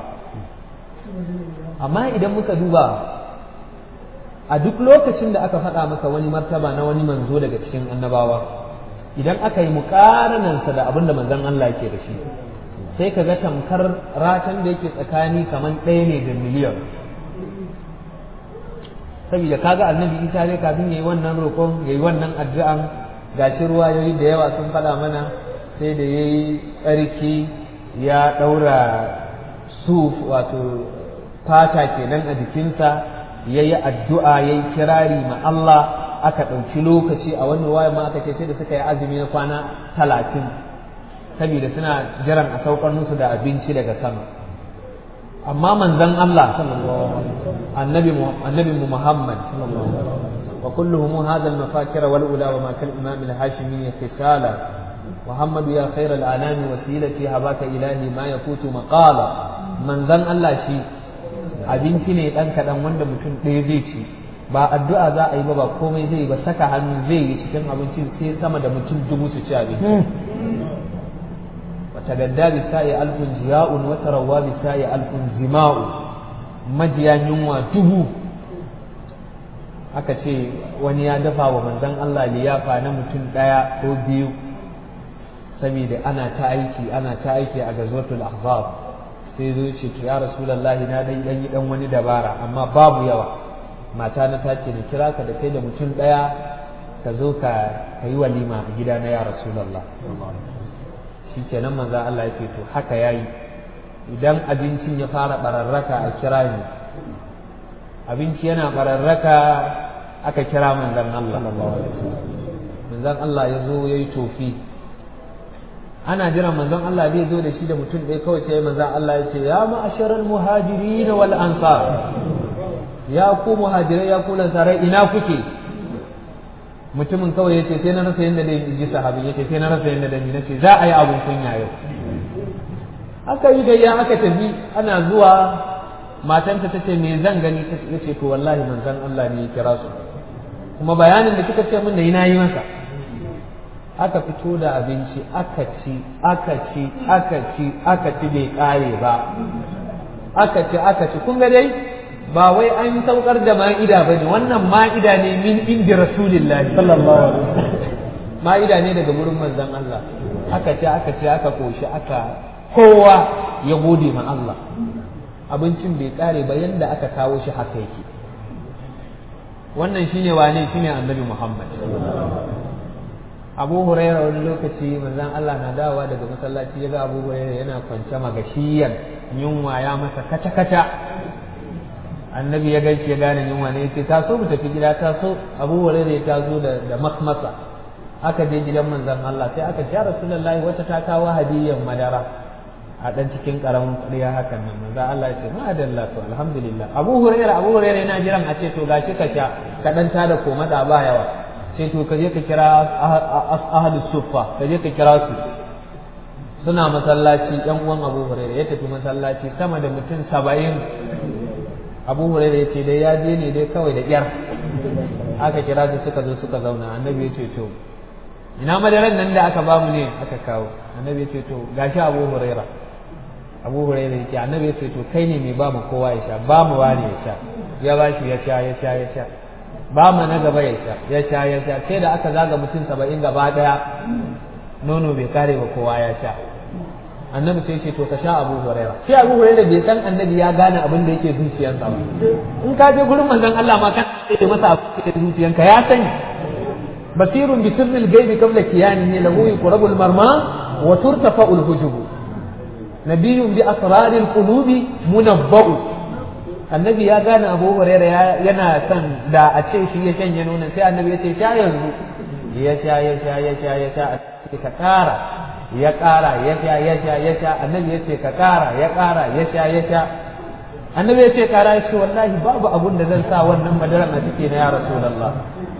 amma idan muka duba a duk lokacin da aka faɗa maka wani martaba na wani manzo daga cikin annabawa idan aka yi muƙaranansa da abin da manzon Allah yake da shi sai ka ga tamkar ratan da yake tsakani kamar ɗaya ne da miliyan saboda kaga annabi isa dai kafin yayi wannan roƙon yayi wannan addu'an gashi ruwayoyi da yawa sun faɗa mana sai da yayi tsarki ya ɗaura suf wato fata kenan a jikinsa ya yi addu'a ya yi kirari ma Allah aka ɗauki lokaci a wannan waya ma aka ce sai da suka yi azumi na kwana talatin saboda suna jiran a saukar musu da abinci daga sama amma manzon Allah annabi annabi Muhammad wa kulluhum hadha al-mafakir wal ula wa ma kal imam al-hashimi khisala محمد يا خير الأنام وسيلتي هباك إلهي ما يفوت مقالا من ذن الله شيء abinci ne ɗan kaɗan wanda mutum ɗaya zai ci ba addu'a za a yi ba ba komai zai ba saka hannu zai yi cikin abincin sai sama da mutum dubu su ci abinci wata gadda bi sa'i alfun jiya'un wata rawa bi sa'i alfun zima'u majiya yunwa dubu aka ce wani ya dafa wa manzon Allah liyafa na mutum ɗaya ko biyu saboda ana ta aiki ana ta aiki a gazwatul ahzab sai zo ce to ya rasulullahi na dan dan yi dan wani dabara amma babu yawa mata na ta ce da kira ka da kai da mutum daya ka zo ka yi walima a gida na ya rasulullah shi kenan manzo Allah ya ce to haka yayi idan abincin ya fara bararraka a kira ni abinci yana bararraka aka kira manzon Allah manzon Allah ya zo yayi tofi ana jiran manzon Allah zai zo da shi da mutum ɗaya kawai sai manzon Allah ya ce ya ma'asharal muhajirin wal ansar ya ku muhajirai ya ku lansarai ina kuke mutumin kawai ya ce sai na rasa yadda dai ji sahabi ya ce sai na rasa yadda dai na ce za a yi abun kunya yau aka yi gayya aka tafi ana zuwa matanta ta ce me zan gani ta ce to wallahi manzon Allah ne ya kira su kuma bayanin da kika ce min da ina yi masa aka fito da abinci aka ci aka ci aka ci aka ci bai kare ba aka ci aka ci kun ga dai ba wai an saukar da ma'ida ba ne wannan ma'ida ne min indi rasulillahi sallallahu alaihi wasallam ma'ida ne daga wurin manzon Allah aka ci aka ci aka koshi aka kowa ya gode ma Allah abincin bai kare ba yanda aka kawo shi haka yake wannan shine wane shine annabi Muhammad abu huraira wani lokaci manzon Allah na dawowa daga masallaci ya ga abu huraira yana kwance magashiyan yunwa ya masa kaca kaca annabi ya gaishe ya gane yunwa ne yace taso mu tafi gida taso abu huraira ya tazo da da makmasa aka je gidan manzon Allah sai aka ce ya rasulullahi wata ta kawo hadiyan madara a dan cikin karamin ƙarya hakan nan manzon Allah ya ce ma dalla to alhamdulillah abu huraira abu huraira yana jiran a ce to gashi ka sha ka dan tada komada ba yawa sai to ka je ka kira ahlus suffa ka je ka kira su suna masallaci yan uwan Abu Hurairah ya tafi masallaci sama da mutum saba'in Abu Hurairah ya ce dai ya je ne dai kawai da kyar aka kira su suka zo suka zauna annabi ya ce to ina madaran nan da aka bamu ne aka kawo annabi ya ce to gashi Abu Hurairah Abu Hurairah ya ce annabi ya ce to kai ne mai ba mu kowa ya sha ba mu wani ya sha ya ba shi ya sha ya sha ya sha ba mu na gaba ya sha ya sha ya sha sai da aka zaga mutum saba'in gaba daya nono bai kare ba kowa ya sha annabi sai ce to ka sha abu huraira sai abu huraira bai san annabi ya gane abin da yake zuciyarsa ba in ka je gurin manzon Allah ma kan ce masa abin da yake zuciyarka ya sani basirun bi sirril ghaibi qabla kiyanihi lahu yuqrabul marma wa turtafa'ul hujub nabiyyun bi asraril qulubi munabba'u annabi ya gane abu huraira yana son da a ce shi ya shanye nonon sai annabi ya ce sha yanzu ya sha ya sha ya sha ya sha ce ka ƙara ya ƙara ya sha ya sha ya sha annabi ya ce ka ƙara ya ƙara ya sha ya sha annabi ya ce ƙara ya ce wallahi babu abun da zan sa wannan madaran a ciki na ya rasulullah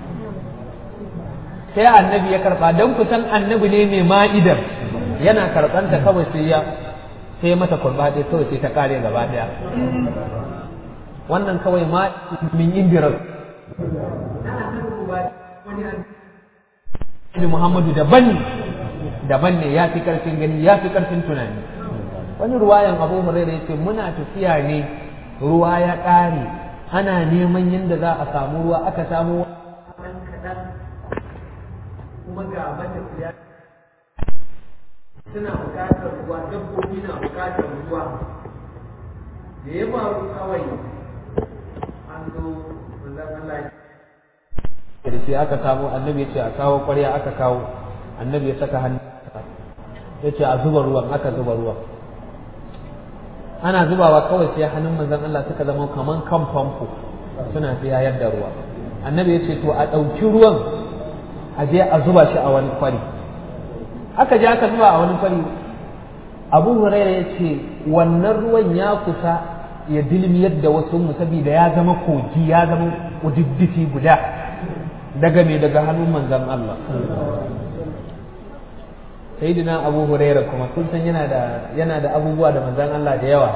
sai annabi ya karɓa don kusan annabi ne mai ma'idar yana karɓanta kawai sai ya sai mata kurba ɗaya kawai sai ta ƙare gaba ɗaya wannan kawai ma min indirar Muhammadu daban daban ne ya fi ƙarfin gani ya fi ƙarfin tunani wani ruwayan abu hurairah ya ce muna tafiya ne ruwa ya ƙare ana neman yadda za a samu ruwa aka samu kuma ga matafiya suna bukatar ruwa dabbobi na bukatar ruwa da ya faru kawai an zo manzan Allah da shi aka samu annabi ya ce a kawo ƙwarya aka kawo annabi ya saka hannu ya ce a zuba ruwan aka zuba ruwan ana zubawa kawai sai hannun manzan Allah suka zama kaman kan famfo suna tsayar da ruwa annabi ya ce to a ɗauki ruwan a je a zuba shi a wani kwari aka je aka zuba a wani kwari abu huraira ya ce wannan ruwan ya kusa ya dilmiyar da wasu mu saboda ya zama kogi ya zama udiddifi guda daga me daga hannun manzan Allah sayyidina abu huraira kuma kun san yana da yana da abubuwa da manzan Allah da yawa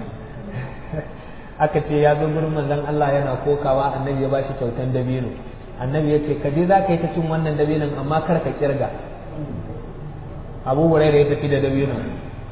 aka ce ya zo gurin manzan Allah yana kokawa annabi ya bashi kyautan dabino annabi ya ce ka je za ka yi ta cin wannan dabinon amma kar ka kirga abu huraira ya tafi da dabinon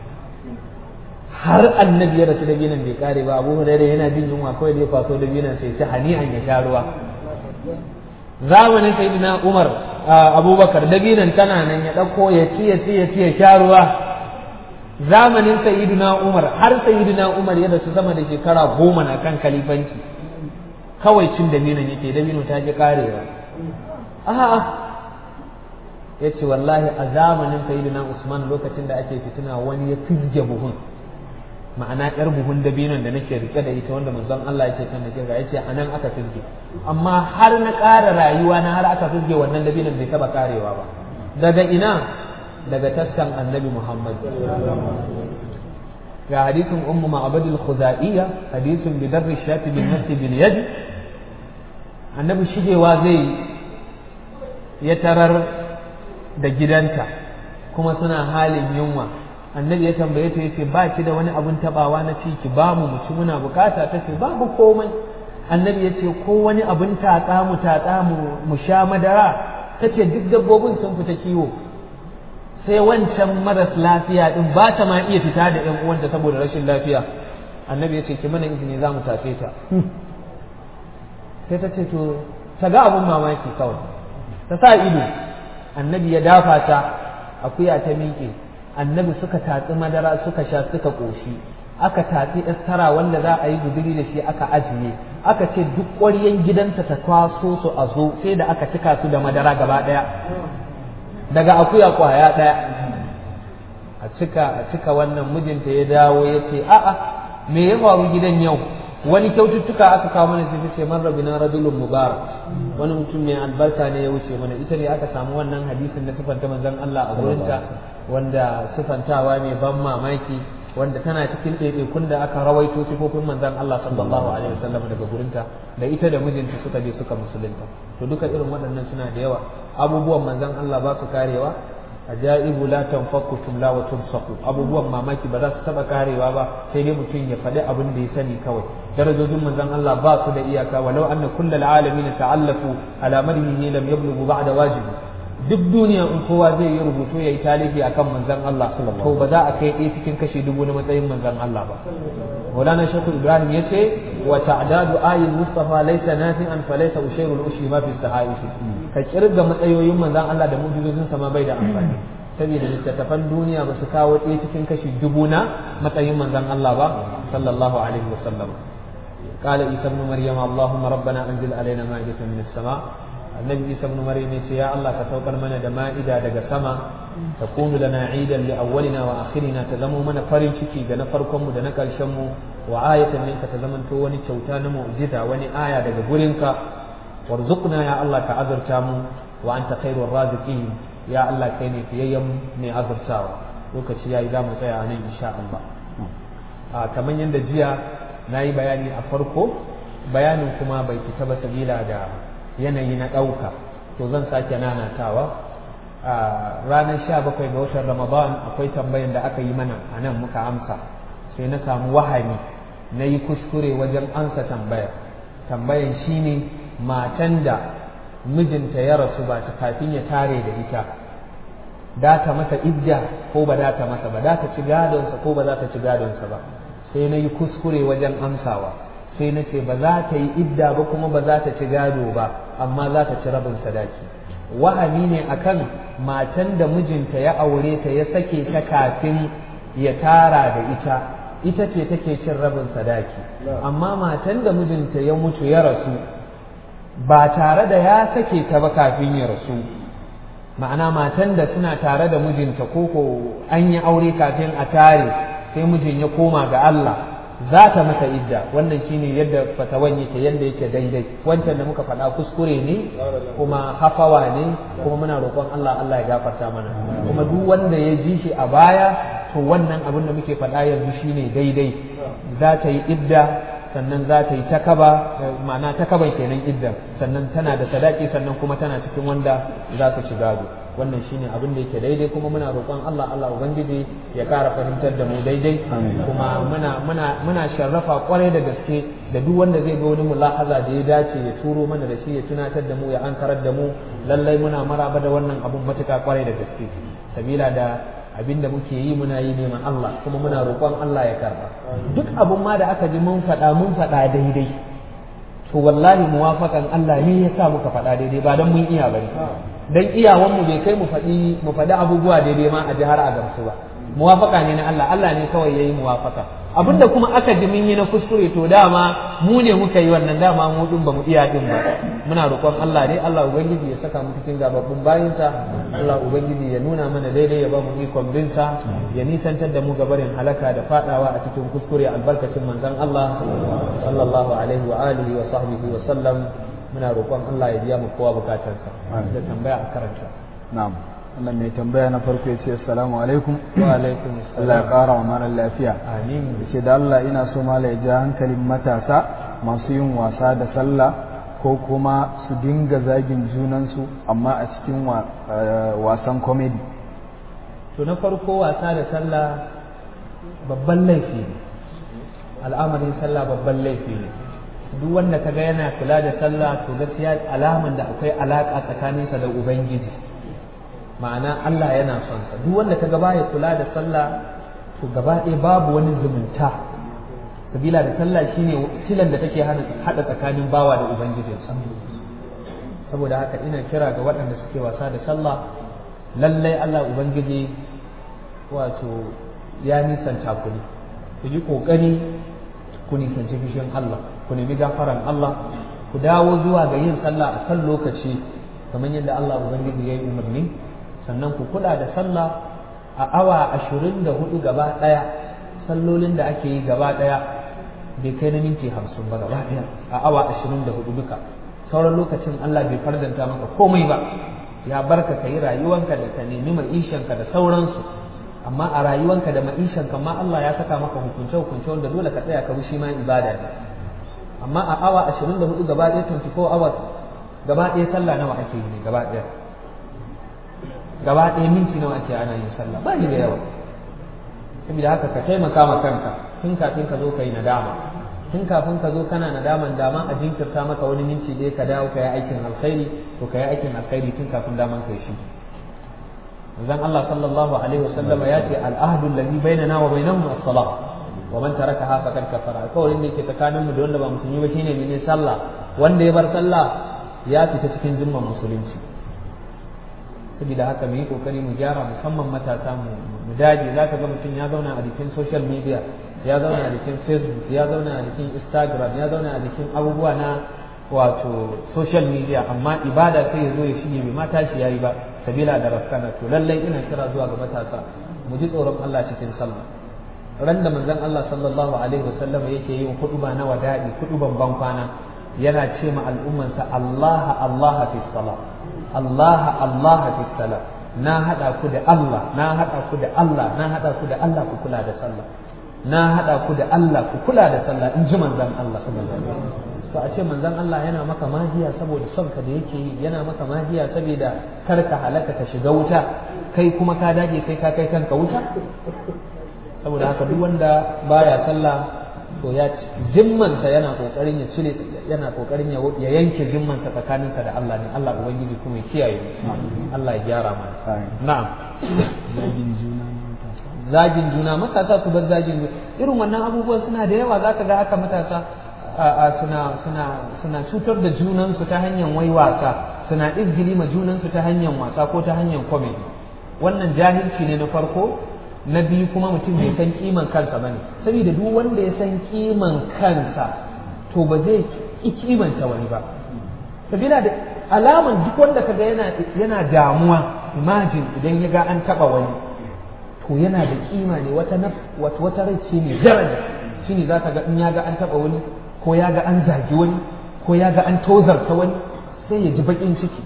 har annabi ya rasu dabinon bai kare ba abu huraira yana jin yunwa kawai da ya faso dabinon sai ta hani'an ya sha ruwa zamanin sayyidina umar abubakar dabinon tana nan ya ɗauko ya ci ya ci ya ci ya sha ruwa zamanin sayyidina umar har sayyidina umar ya rasu sama da shekara goma na kan kalifanci kawai cin dabinon yake dabino ta ji karewa a'a ya ce wallahi a zamanin sayyidina usman lokacin da ake fitina wani ya fizge buhun ma'ana yar buhun dabinon da nake rike da ita wanda manzon Allah yake kan nake ya ce anan aka fizge amma har na ƙara rayuwa na har aka fizge wannan dabinon bai taba karewa ba daga ina daga taskan annabi Muhammad ga hadisin ummu ma'abadul khuzaiya hadisin bi darri shati bin nafsi bil yad annabi shigewa zai ya tarar da gidanta kuma suna halin yunwa annabi ya tambaye ta yace ba ki da wani abun tabawa na ci ki ba mu mu ci muna bukata ta ce babu komai annabi ya ce ko wani abun tatsa mu tatsa mu mu sha madara ta ce duk dabbobin sun fita kiwo sai wancan maras lafiya din ba ta ma iya fita da ƴan uwanta saboda rashin lafiya annabi ya ce ki mana izini za mu tafe ta sai ta ce to ta ga abun mamaki kawai ta sa ido annabi ya dafa ta akuya ta miƙe annabi suka tatsi madara suka sha suka ƙoshi aka tatsi tara wanda za a yi guduri da shi aka ajiye aka ce duk ƙwaryen gidanta ta kwaso su a zo sai da aka cika su da madara gaba ɗaya daga akuya kwaya ɗaya a cika a cika wannan mijinta ya dawo ya ce a'a me ya faru gidan yau wani kyaututtuka aka kawo mana sai ce man rabina rajulun mubarak wani mutum mai albarka ne ya wuce mana ita ne aka samu wannan hadisin da sifanta manzon Allah a gurinta wanda sifantawa mai ban mamaki wanda tana cikin ɗaiɗaikun da aka rawaito sifofin manzon Allah sallallahu alaihi wasallam daga gurinta da ita da mijinta suka je suka musulunta to duka irin waɗannan suna da yawa abubuwan manzon Allah ba su karewa ajaibu la tanfaku tumla wa tumsaku abubuwan mamaki ba za su taba karewa ba sai dai mutum ya faɗi abin da ya sani kawai darajojin manzon Allah ba su da iyaka walau anna kullal alamin ta'allafu ala madhihi lam yablughu ba'da wajibi duk duniya in kowa zai yi rubutu ya yi talifi akan manzon Allah to ba za a kai ɗaya cikin kashi dubu na matsayin manzon Allah ba Maulana Shehu Ibrahim ya ce wa ta'dadu ayil Mustafa laysa nafi'an fa laysa ushayru al-ushi ma fi sahaif ka kirga matsayoyin manzon Allah da mu'jizozin sa ma bai da amfani saboda littattafan duniya ba su kawo ɗaya cikin kashi dubu na matsayin manzon Allah ba sallallahu alaihi wasallam قال عيسى ابن مريم اللهم ربنا انزل علينا مائدة من السماء النبي عيسى ابن مريم يقول يا الله كتوكل من دمائدة دق سما تكون لنا عيدا لأولنا وآخرنا تزمو من فرن شكي دنا فركم دنا كالشمو وآية منك تزمن توني شوتان معجزة وني آية دق قرنك وارزقنا يا الله كعذر تامو وأنت خير الرازقين ya Allah kai ne fiyayyen mai azurtawa lokaci yayi za mu tsaya a nan insha Allah a kamar yadda jiya na yi bayani a farko bayanin kuma bai fita ba sabila da yanayi na ɗauka to zan sake nanatawa a ranar sha bakwai ga watan ramadan akwai tambayan da aka yi mana a nan muka amsa sai na samu wahami na yi kuskure wajen ansa tambayar tambayan shine matan da mijinta ya rasu ba ta kafin ya tare da ita da ta masa idda ko ba da ta masa ba da ta ci gadonsa ko ba za ta ci gadonsa ba sai na yi kuskure wajen amsawa sai na ce ba za ta yi idda ba kuma ba za ta ci gado ba amma za ta ci rabin sadaki wahami ne akan matan da mijinta ya aure ta ya sake ta kafin ya tara da ita ita ce take cin rabin sadaki amma matan da mijinta ya mutu ya rasu ba tare da ya sake ta ba kafin ya rasu ma'ana matan da suna tare da mijinta ko ko an yi aure kafin a tare sai mijin ya koma ga Allah za ta masa idda wannan shine yadda fatawan yake yadda yake daidai wancan da muka faɗa kuskure ne kuma hafawa ne kuma muna roƙon Allah Allah ya gafarta mana kuma duk wanda ya ji shi a baya to wannan abin da muke faɗa yanzu shine daidai za ta yi idda sannan za ta yi takaba ma'ana takaban kenan iddan sannan tana da sadaki sannan kuma tana cikin wanda za ta ci gado wannan shine abin da yake daidai kuma muna roƙon Allah Allah ubangiji ya ƙara fahimtar da mu daidai kuma muna muna muna sharrafa kwarai da gaske da duk wanda zai ga wani mulahaza da ya dace ya turo mana da shi ya tunatar da mu ya ankarar da mu lallai muna maraba da wannan abun matuƙa kwarai da gaske sabila da abin da muke yi muna yi neman Allah kuma muna roƙon Allah ya karba duk abun ma da aka ji mun faɗa mun faɗa daidai to wallahi muwafakan Allah ne ya sa muka faɗa daidai ba don mun iya bane dan iyawan mu bai kai mu faɗi mu faɗi abubuwa daidai ma a ji har a gamsu ba muwafaka ne na Allah Allah ne kawai yayi muwafaka abinda kuma aka ji mun yi na kuskure to dama mu ne muka yi wannan dama mu din ba mu iya din ba muna roƙon Allah ne Allah ubangiji ya saka mu cikin gababbun bayinsa Allah ubangiji ya nuna mana daidai ya ba mu ikon binsa ya nisantar da mu gabarin halaka da fadawa a cikin kuskure albarkacin manzon Allah sallallahu alaihi wa alihi wa sahbihi wa sallam muna roƙon Allah ya biya mu kowa bukatarsa da tambaya a karanta na'am wannan mai tambaya na farko ya ce assalamu alaikum wa alaikum Allah ya ƙara wa mara lafiya amin ce da Allah ina so mala ya ja hankalin matasa masu yin wasa da sallah ko kuma su dinga zagin junansu amma a cikin wasan komedi to na farko wasa da sallah babban laifi ne al'amarin sallah babban laifi ne duk wanda kaga yana kula da sallah to gaskiya alaman da akwai alaka tsakaninsa da ubangiji ma'ana Allah yana son sa duk wanda kaga baya kula da sallah to gaba ɗaya babu wani zumunta sabila da sallah shine silan da take hada tsakanin bawa da ubangijinsa saboda haka ina kira ga waɗanda suke wasa da sallah lallai Allah ubangiji wato ya nisanta ku ne ku yi ƙoƙari ku nisanci fishin Allah ku nemi gafaran Allah ku dawo zuwa ga yin sallah a kan lokaci kamar yadda Allah ubangiji ya yi umarni sannan ku kula da sallah a awa ashirin da hudu gaba ɗaya sallolin da ake yi gaba ɗaya bai kai na minti hamsin ba gaba ɗaya a awa ashirin da hudu duka sauran lokacin Allah bai fardanta maka komai ba ya barka ka yi rayuwanka da ka nemi ma'ishanka da sauransu amma a rayuwanka da ma'ishanka ma Allah ya saka maka hukunce hukunce wanda dole ka tsaya ka bi shi ma ibada ne amma a awa ashirin da hudu gaba ɗaya 24 hours gaba ɗaya sallah nawa ake yi ne gaba ɗaya gaba ɗaya minti nawa ake ana yin sallah ba ni da yawa saboda haka ka taimaka ma kanka tun kafin ka zo ka yi nadama tun kafin ka zo kana nadaman dama a jinkirta maka wani minti ɗaya ka dawo ka yi aikin alkhairi to ka yi aikin alkhairi tun kafin daman ka yi shi zan Allah sallallahu alaihi wasallama ya ce al'ahdu allazi bainana wa bainahum as-salah wa man tarakaha faqad kafara alkawarin da yake tsakanin mu da wanda ba musulmi ba shine mene sallah wanda ya bar sallah ya fita cikin jumman musulunci saboda haka mu yi kokari mu gyara musamman matasa mu mu dage zaka ga mutum ya zauna a jikin social media ya zauna a jikin facebook ya zauna a jikin instagram ya zauna a jikin abubuwa na wato social media amma ibada sai ya zo ya shige bai mata shi yayi ba sabila da rafkana to lallai ina kira zuwa ga matasa mu ji tsoron Allah cikin sallah ran da manzon Allah sallallahu alaihi wasallam yake yin huduba na wada'i huduban ban kwana yana ce ma al'ummansa Allah Allah fi salah Allah Allah fi salah na haɗa ku da Allah na haɗa ku da Allah na haɗa ku da Allah ku kula da sallah na haɗa ku da Allah ku kula da sallah in ji manzon Allah sallallahu alaihi wasallam to a ce manzon Allah yana maka magiya saboda son ka da yake yi yana maka magiya saboda kar ka halaka ka shiga wuta kai kuma ka dage kai ka kai kanka wuta saboda haka duk wanda baya sallah to ya zimmansa yana kokarin ya cire yana kokarin ya yanke zimmansa tsakaninsa da Allah ne Allah ubangiji kuma ya kiyaye Allah ya gyara mana na'am zagin juna matasa zagin juna matasa su bar zagin juna irin wannan abubuwan suna da yawa zaka ga haka matasa suna suna suna cutar da junansu ta hanyar wai wasa suna izgili ma junansu ta hanyar wasa ko ta hanyar comedy wannan jahilci ne na farko na biyu kuma mutum bai san kiman kansa bane saboda duk wanda ya san kiman kansa to ba zai ki kimanta wani ba sabila da alaman duk wanda kaga yana yana damuwa imagine idan ya ga an taba wani to yana da kima ne wata wata wata rai ce ne daraja shine zaka ga in ya ga an taba wani ko ya ga an zagi wani ko ya ga an tozarta wani sai ya ji bakin ciki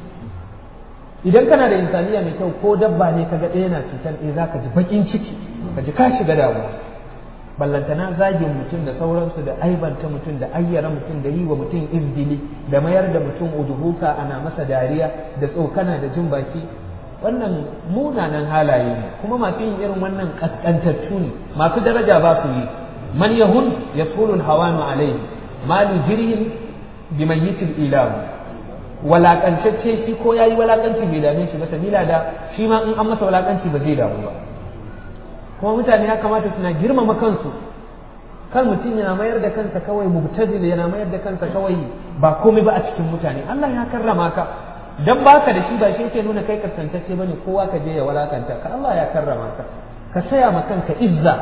idan kana da insaniya mai kyau ko dabba ne kaga ɗaya na cutar ɗaya za ka ji baƙin ciki ka ji ka shiga damuwa ballantana zagin mutum da sauransu da aibanta mutum da ayyara mutum da yi wa mutum izdili da mayar da mutum uduhuka ana masa dariya da tsokana da jin baki wannan munanan halaye ne kuma masu yin irin wannan kaskantattu ne masu daraja ba su yi man yahun yasulu hawanu alaihi malu jirhin bimayyitil ilahu walakantacce shi ko yayi walakanci bai dame shi ba sabila da shi ma in an masa walakanci ba zai damu ba kuma mutane ya kamata suna girmama kansu kan mutum yana mayar da kansa kawai mubtazil yana mayar da kansa kawai ba komai ba a cikin mutane Allah ya karrama ka dan baka da shi ba shi yake nuna kai kaskantacce bane kowa ka je ya walakanta ka Allah ya karrama ka ka saya ma kanka izza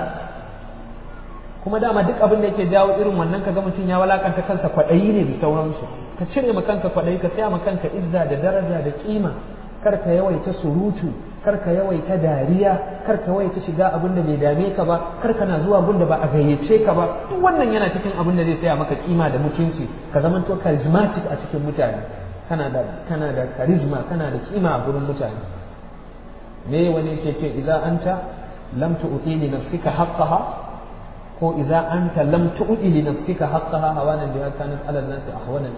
kuma dama duk abin da yake jawo irin wannan kaga mutum ya walakanta kansa kwaɗayi ne da sauransu ka cire ma kanka kwaɗayi ka saya ma kanka izza da daraja da kima kar ka yawaita surutu kar ka yawaita dariya kar ka yawaita shiga abin da bai dame ka ba kar kana zuwa gun da ba a gayyace ka ba duk wannan yana cikin abin da zai saya maka kima da mutunci ka zamanto charismatic a cikin mutane kana da kana da charisma kana da kima a gurin mutane me wani yake ce idan anta lam tu'ti li nafsika haqqaha ko idza anta lam tu'ti li nafsika haqqaha hawanan biha kanat ala an-nas ahwanan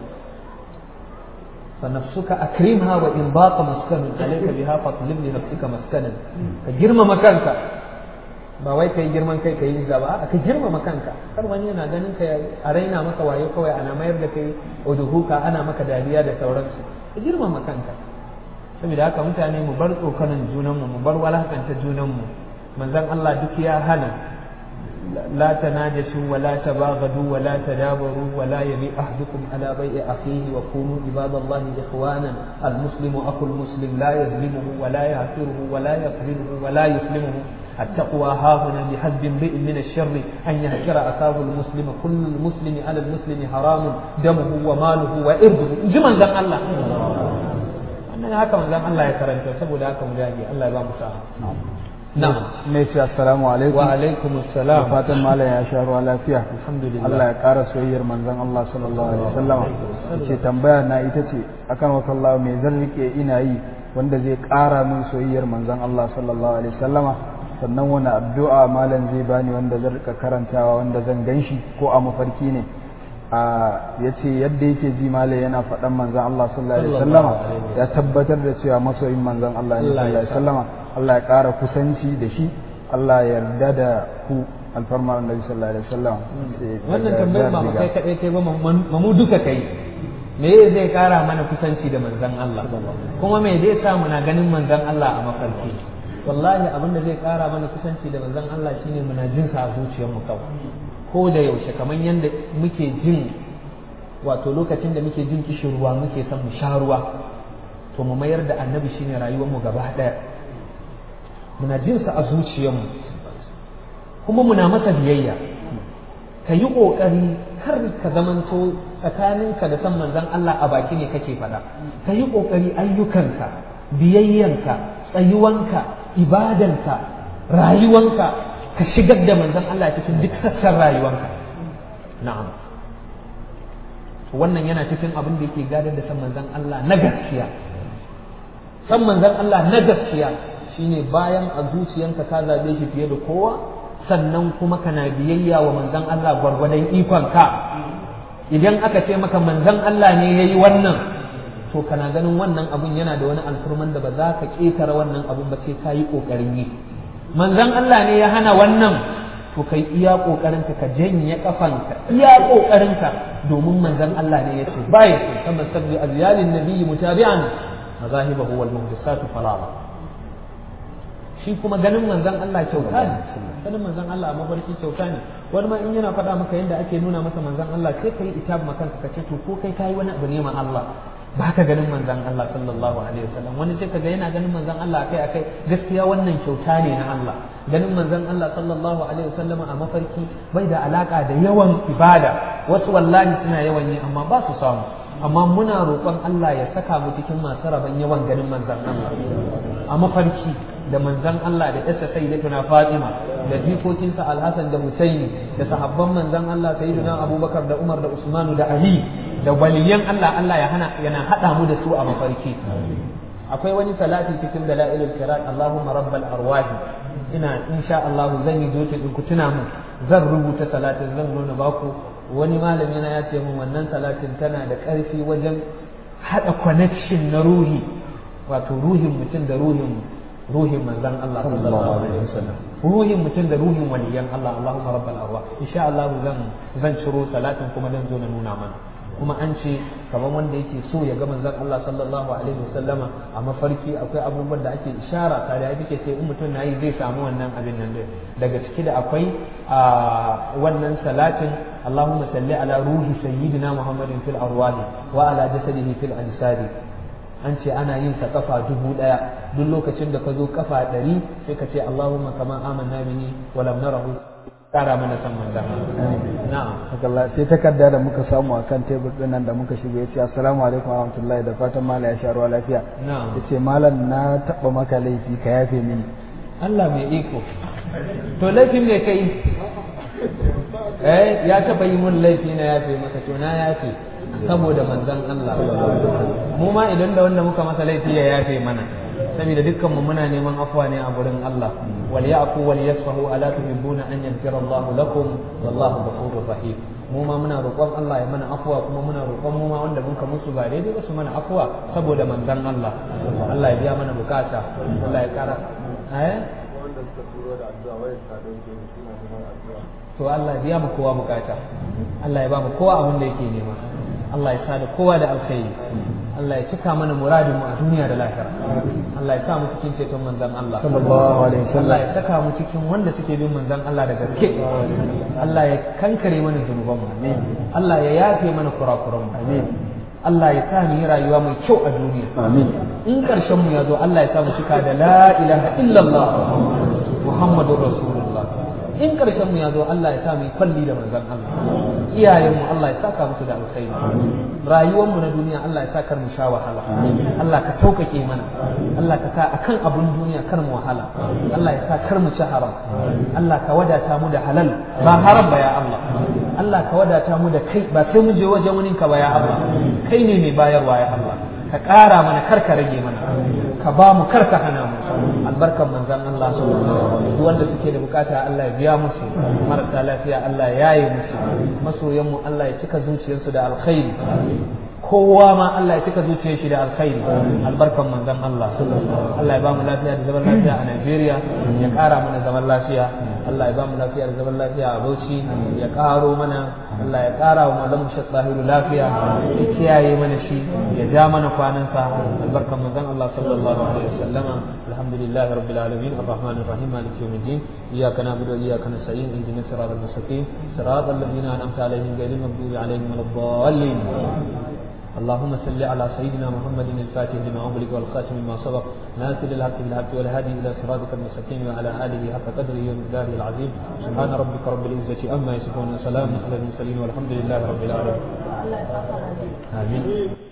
fa nafsuka akrimha wa in baqa maskanun alayka biha fatlib li nafsika maskanan ka girmama kanka ba wai kai girman kai kai riga ba ka girmama kanka kar wani yana ganin ka a raina maka wayo kawai ana mayar da kai uduhuka ana maka dariya da sauransu ka girmama kanka saboda haka mutane mu bar tsokanan junanmu mu bar walakanta junanmu manzon Allah duk ya hana لا تناجشوا ولا تباغضوا ولا تدابروا ولا يبيع أحدكم على بيع أخيه وكونوا عباد الله إخوانا المسلم أخو المسلم لا يظلمه ولا يعثره ولا يقربه ولا يسلمه التقوى ها هنا بحسب امرئ من الشر أن يهجر أخاه المسلم كل المسلم على المسلم حرام دمه وماله وإرضه جمل ذن الله أنا هكذا ذن الله يكرمك سبو ذاك مجاهي الله يبارك فيك na'am mai ce assalamu alaikum wa alaikum assalam da fatan malam ya sha ruwa lafiya alhamdulillah Allah ya ƙara soyayyar manzon Allah sallallahu alaihi wasallam ce tambaya na ita ce akan wakallahu me zan rike ina yi wanda zai ƙara min soyayyar manzon Allah sallallahu alaihi wasallam sannan wani addu'a malam zai bani wanda zan rika karantawa wanda zan ganshi ko a mafarki ne a yace yadda yake ji malam yana faɗan manzon Allah sallallahu alaihi wasallam ya tabbatar da cewa masoyin manzon Allah ne sallallahu alaihi wasallam Allah ya ƙara kusanci da shi Allah ya yarda da ku alfarma annabi sallallahu alaihi wasallam wannan tambayar ba kai kadai kai ba mu duka kai me zai kara mana kusanci da manzon Allah kuma me zai sa muna ganin manzon Allah a mafarki wallahi abin da zai kara mana kusanci da manzon Allah shine muna jin sa a zuciyarmu kawai ko da yaushe kamar yadda muke jin wato lokacin da muke jin kishirwa muke son mu sha ruwa to mu mayar da annabi shine rayuwarmu gaba daya muna jin sa a zuciyarmu kuma muna masa biyayya ka yi ƙoƙari kar ka zamanto tsakaninka da san manzon Allah a baki ne kake faɗa ka yi ƙoƙari ayyukanka biyayyanka tsayuwanka ibadanka rayuwanka ka shigar da manzon Allah cikin duk sassan rayuwanka na'am wannan yana cikin abin da yake gadar da san manzon Allah na gaskiya san manzon Allah na gaskiya shine bayan a zuciyanka ka zabe shi fiye da kowa sannan kuma kana biyayya wa manzon Allah gwargwadon ikonka idan aka ce maka manzon Allah ne yayi wannan to kana ganin wannan abun yana da wani alfurman da ba za ka ƙetare wannan abun ba sai ka yi ƙoƙarin yi manzon Allah ne ya hana wannan to kai iya ƙoƙarinka ka janye kafanka iya ƙoƙarinka domin manzon Allah ne ya ce baya so kama sabbi azyalin nabiyyi mutabi'an mazahibahu wal muhdisatu falala shi kuma ganin manzon Allah kyauta ne ganin manzon Allah a mafarki kyauta ne wani ma in yana faɗa maka yadda ake nuna masa manzon Allah sai ka yi itab makanka ka ce to ko kai kayi wani abu ne ma Allah ba ka ganin manzon Allah sallallahu alaihi wasallam wani sai kaga yana ganin manzon Allah akai akai gaskiya wannan kyauta ne na Allah ganin manzon Allah sallallahu alaihi wasallam a mafarki bai da alaka da yawan ibada wasu wallahi suna yawan yi amma ba su samu amma muna roƙon Allah ya saka mu cikin masu rabon yawan ganin manzon Allah a mafarki da manzon Allah da yasa sayyidatuna Fatima da jikokinsa Al-Hasan da Husaini da sahabban manzon Allah sayyidina Abubakar da Umar da Usman da Ali da waliyan Allah Allah ya hana yana hada mu da su a mafarki akwai wani salati cikin dalailul kirat Allahumma rabbal arwahi ina insha Allah zan yi jota din ku tuna mu zan rubuta salatin zan nuna baku wani malami na ya ce min wannan salatin tana da ƙarfi wajen hada connection na ruhi wato ruhin mutum da ruhin ruhin manzon Allah sallallahu alaihi wasallam ruhin mutum da ruhin waliyan Allah Allahumma rabbal arwah insha Allah zan zan ciro salatin kuma dan zo na nuna mana kuma an ce kamar wanda yake so ya ga manzon Allah sallallahu alaihi wasallama a mafarki akwai abubuwan da ake ishara tare da yake sai in mutum nayi zai samu wannan abin nan din daga ciki da akwai a wannan salatin Allahumma salli ala ruhi sayyidina Muhammadin fil arwahi wa ala jasadihi fil ansari an ce ana yin sa kafa dubu daya duk lokacin da ka zo kafa ɗari sai ka ce Allahumma kama amanna bihi wa lam narahu kara mana san manzan na'am Allah sai takarda da muka samu akan tebur din nan da muka shigo yace assalamu alaikum warahmatullahi da fatan mala ya sharuwa lafiya na'am yace malam na taba maka laifi ka yafe mini Allah mai iko to laifin me kai eh ya taba yi mun laifi na yafe maka to na yafe saboda manzan Allah mu ma idan da wanda muka masa laifi ya yafe mana saboda dukkan mu muna neman afwa ne a gurin Allah wal ya'fu wal yasfahu ala tuhibbuna an yaghfira Allah lakum wallahu ghafurur rahim mu ma muna roƙon Allah ya mana afwa kuma muna roƙon mu ma wanda muka musu ba daidai ba su mana afwa saboda manzon Allah Allah ya biya mana bukata Allah ya kara eh wanda suka turo da addu'a wai ta dauke mu suna neman addu'a to Allah ya biya mu kowa bukata Allah ya ba mu kowa abin da yake nema Allah ya sa da kowa da alkhairi Allah ya cika mana muradin mu a duniya da lahira Allah ya sa mu cikin ceton manzon Allah sallallahu alaihi Allah wasallam ya saka mu cikin wanda suke bin manzon Allah da gaske Allah ya kankare mana zunuban mu Allah ya yafe mana kurakuran mu Allah ya sa mu yi rayuwa mai kyau a duniya amin in karshen mu ya zo Allah ya sa mu cika da la ilaha illallah Muhammadur Rasulullah in karshen mu ya zo Allah ya sa mu yi kwalli da manzon Allah iyayen mu Allah ya saka musu da alkhairi rayuwar mu na duniya Allah ya sa kar mu sha wahala Allah ka taukake mana Allah ka sa akan abun duniya kar mu wahala Allah ya sa kar mu ci haram Allah ka wadata mu da halal ba haram ba ya Allah Allah ka wadata mu da kai ba sai mu je wajen wani ka ba ya Allah kai ne mai bayarwa ya Allah ka ƙara mana kar ka rage mana ka ba mu kar ka hana mu albarkan manzon Allah duk wanda suke da bukata Allah ya biya musu marasa lafiya Allah ya yaye musu masoyan mu Allah ya cika zuciyarsu da alkhairi kowa ma Allah ya cika zuciyar shi da alkhairi albarkan manzon Allah Allah ya ba mu lafiya da zaman lafiya a Najeriya ya ƙara mana zaman lafiya Allah ya ba mu lafiya da zaman lafiya a Bauchi ya ƙaro mana Allah ya ƙara wa malamu Sheikh Zahiru lafiya ya kiyaye mana shi ya ja mana kwanansa albarkan manzon Allah sallallahu alaihi wasallam alhamdulillah rabbil alamin arrahmanir rahim maliki yawmiddin iyyaka na'budu wa iyyaka nasta'in ihdinas siratal mustaqim siratal ladzina an'amta alaihim ghayril maghdubi alaihim waladdallin اللهم صل على سيدنا محمد الفاتح لما أغلق والخاتم لما سبق ناصر الحق بالحق والهادي إلى صراطك المستقيم وعلى آله حق قدره ومقداره العظيم سبحان ربك رب العزة أما يصفون وسلام على المرسلين والحمد لله رب العالمين آمين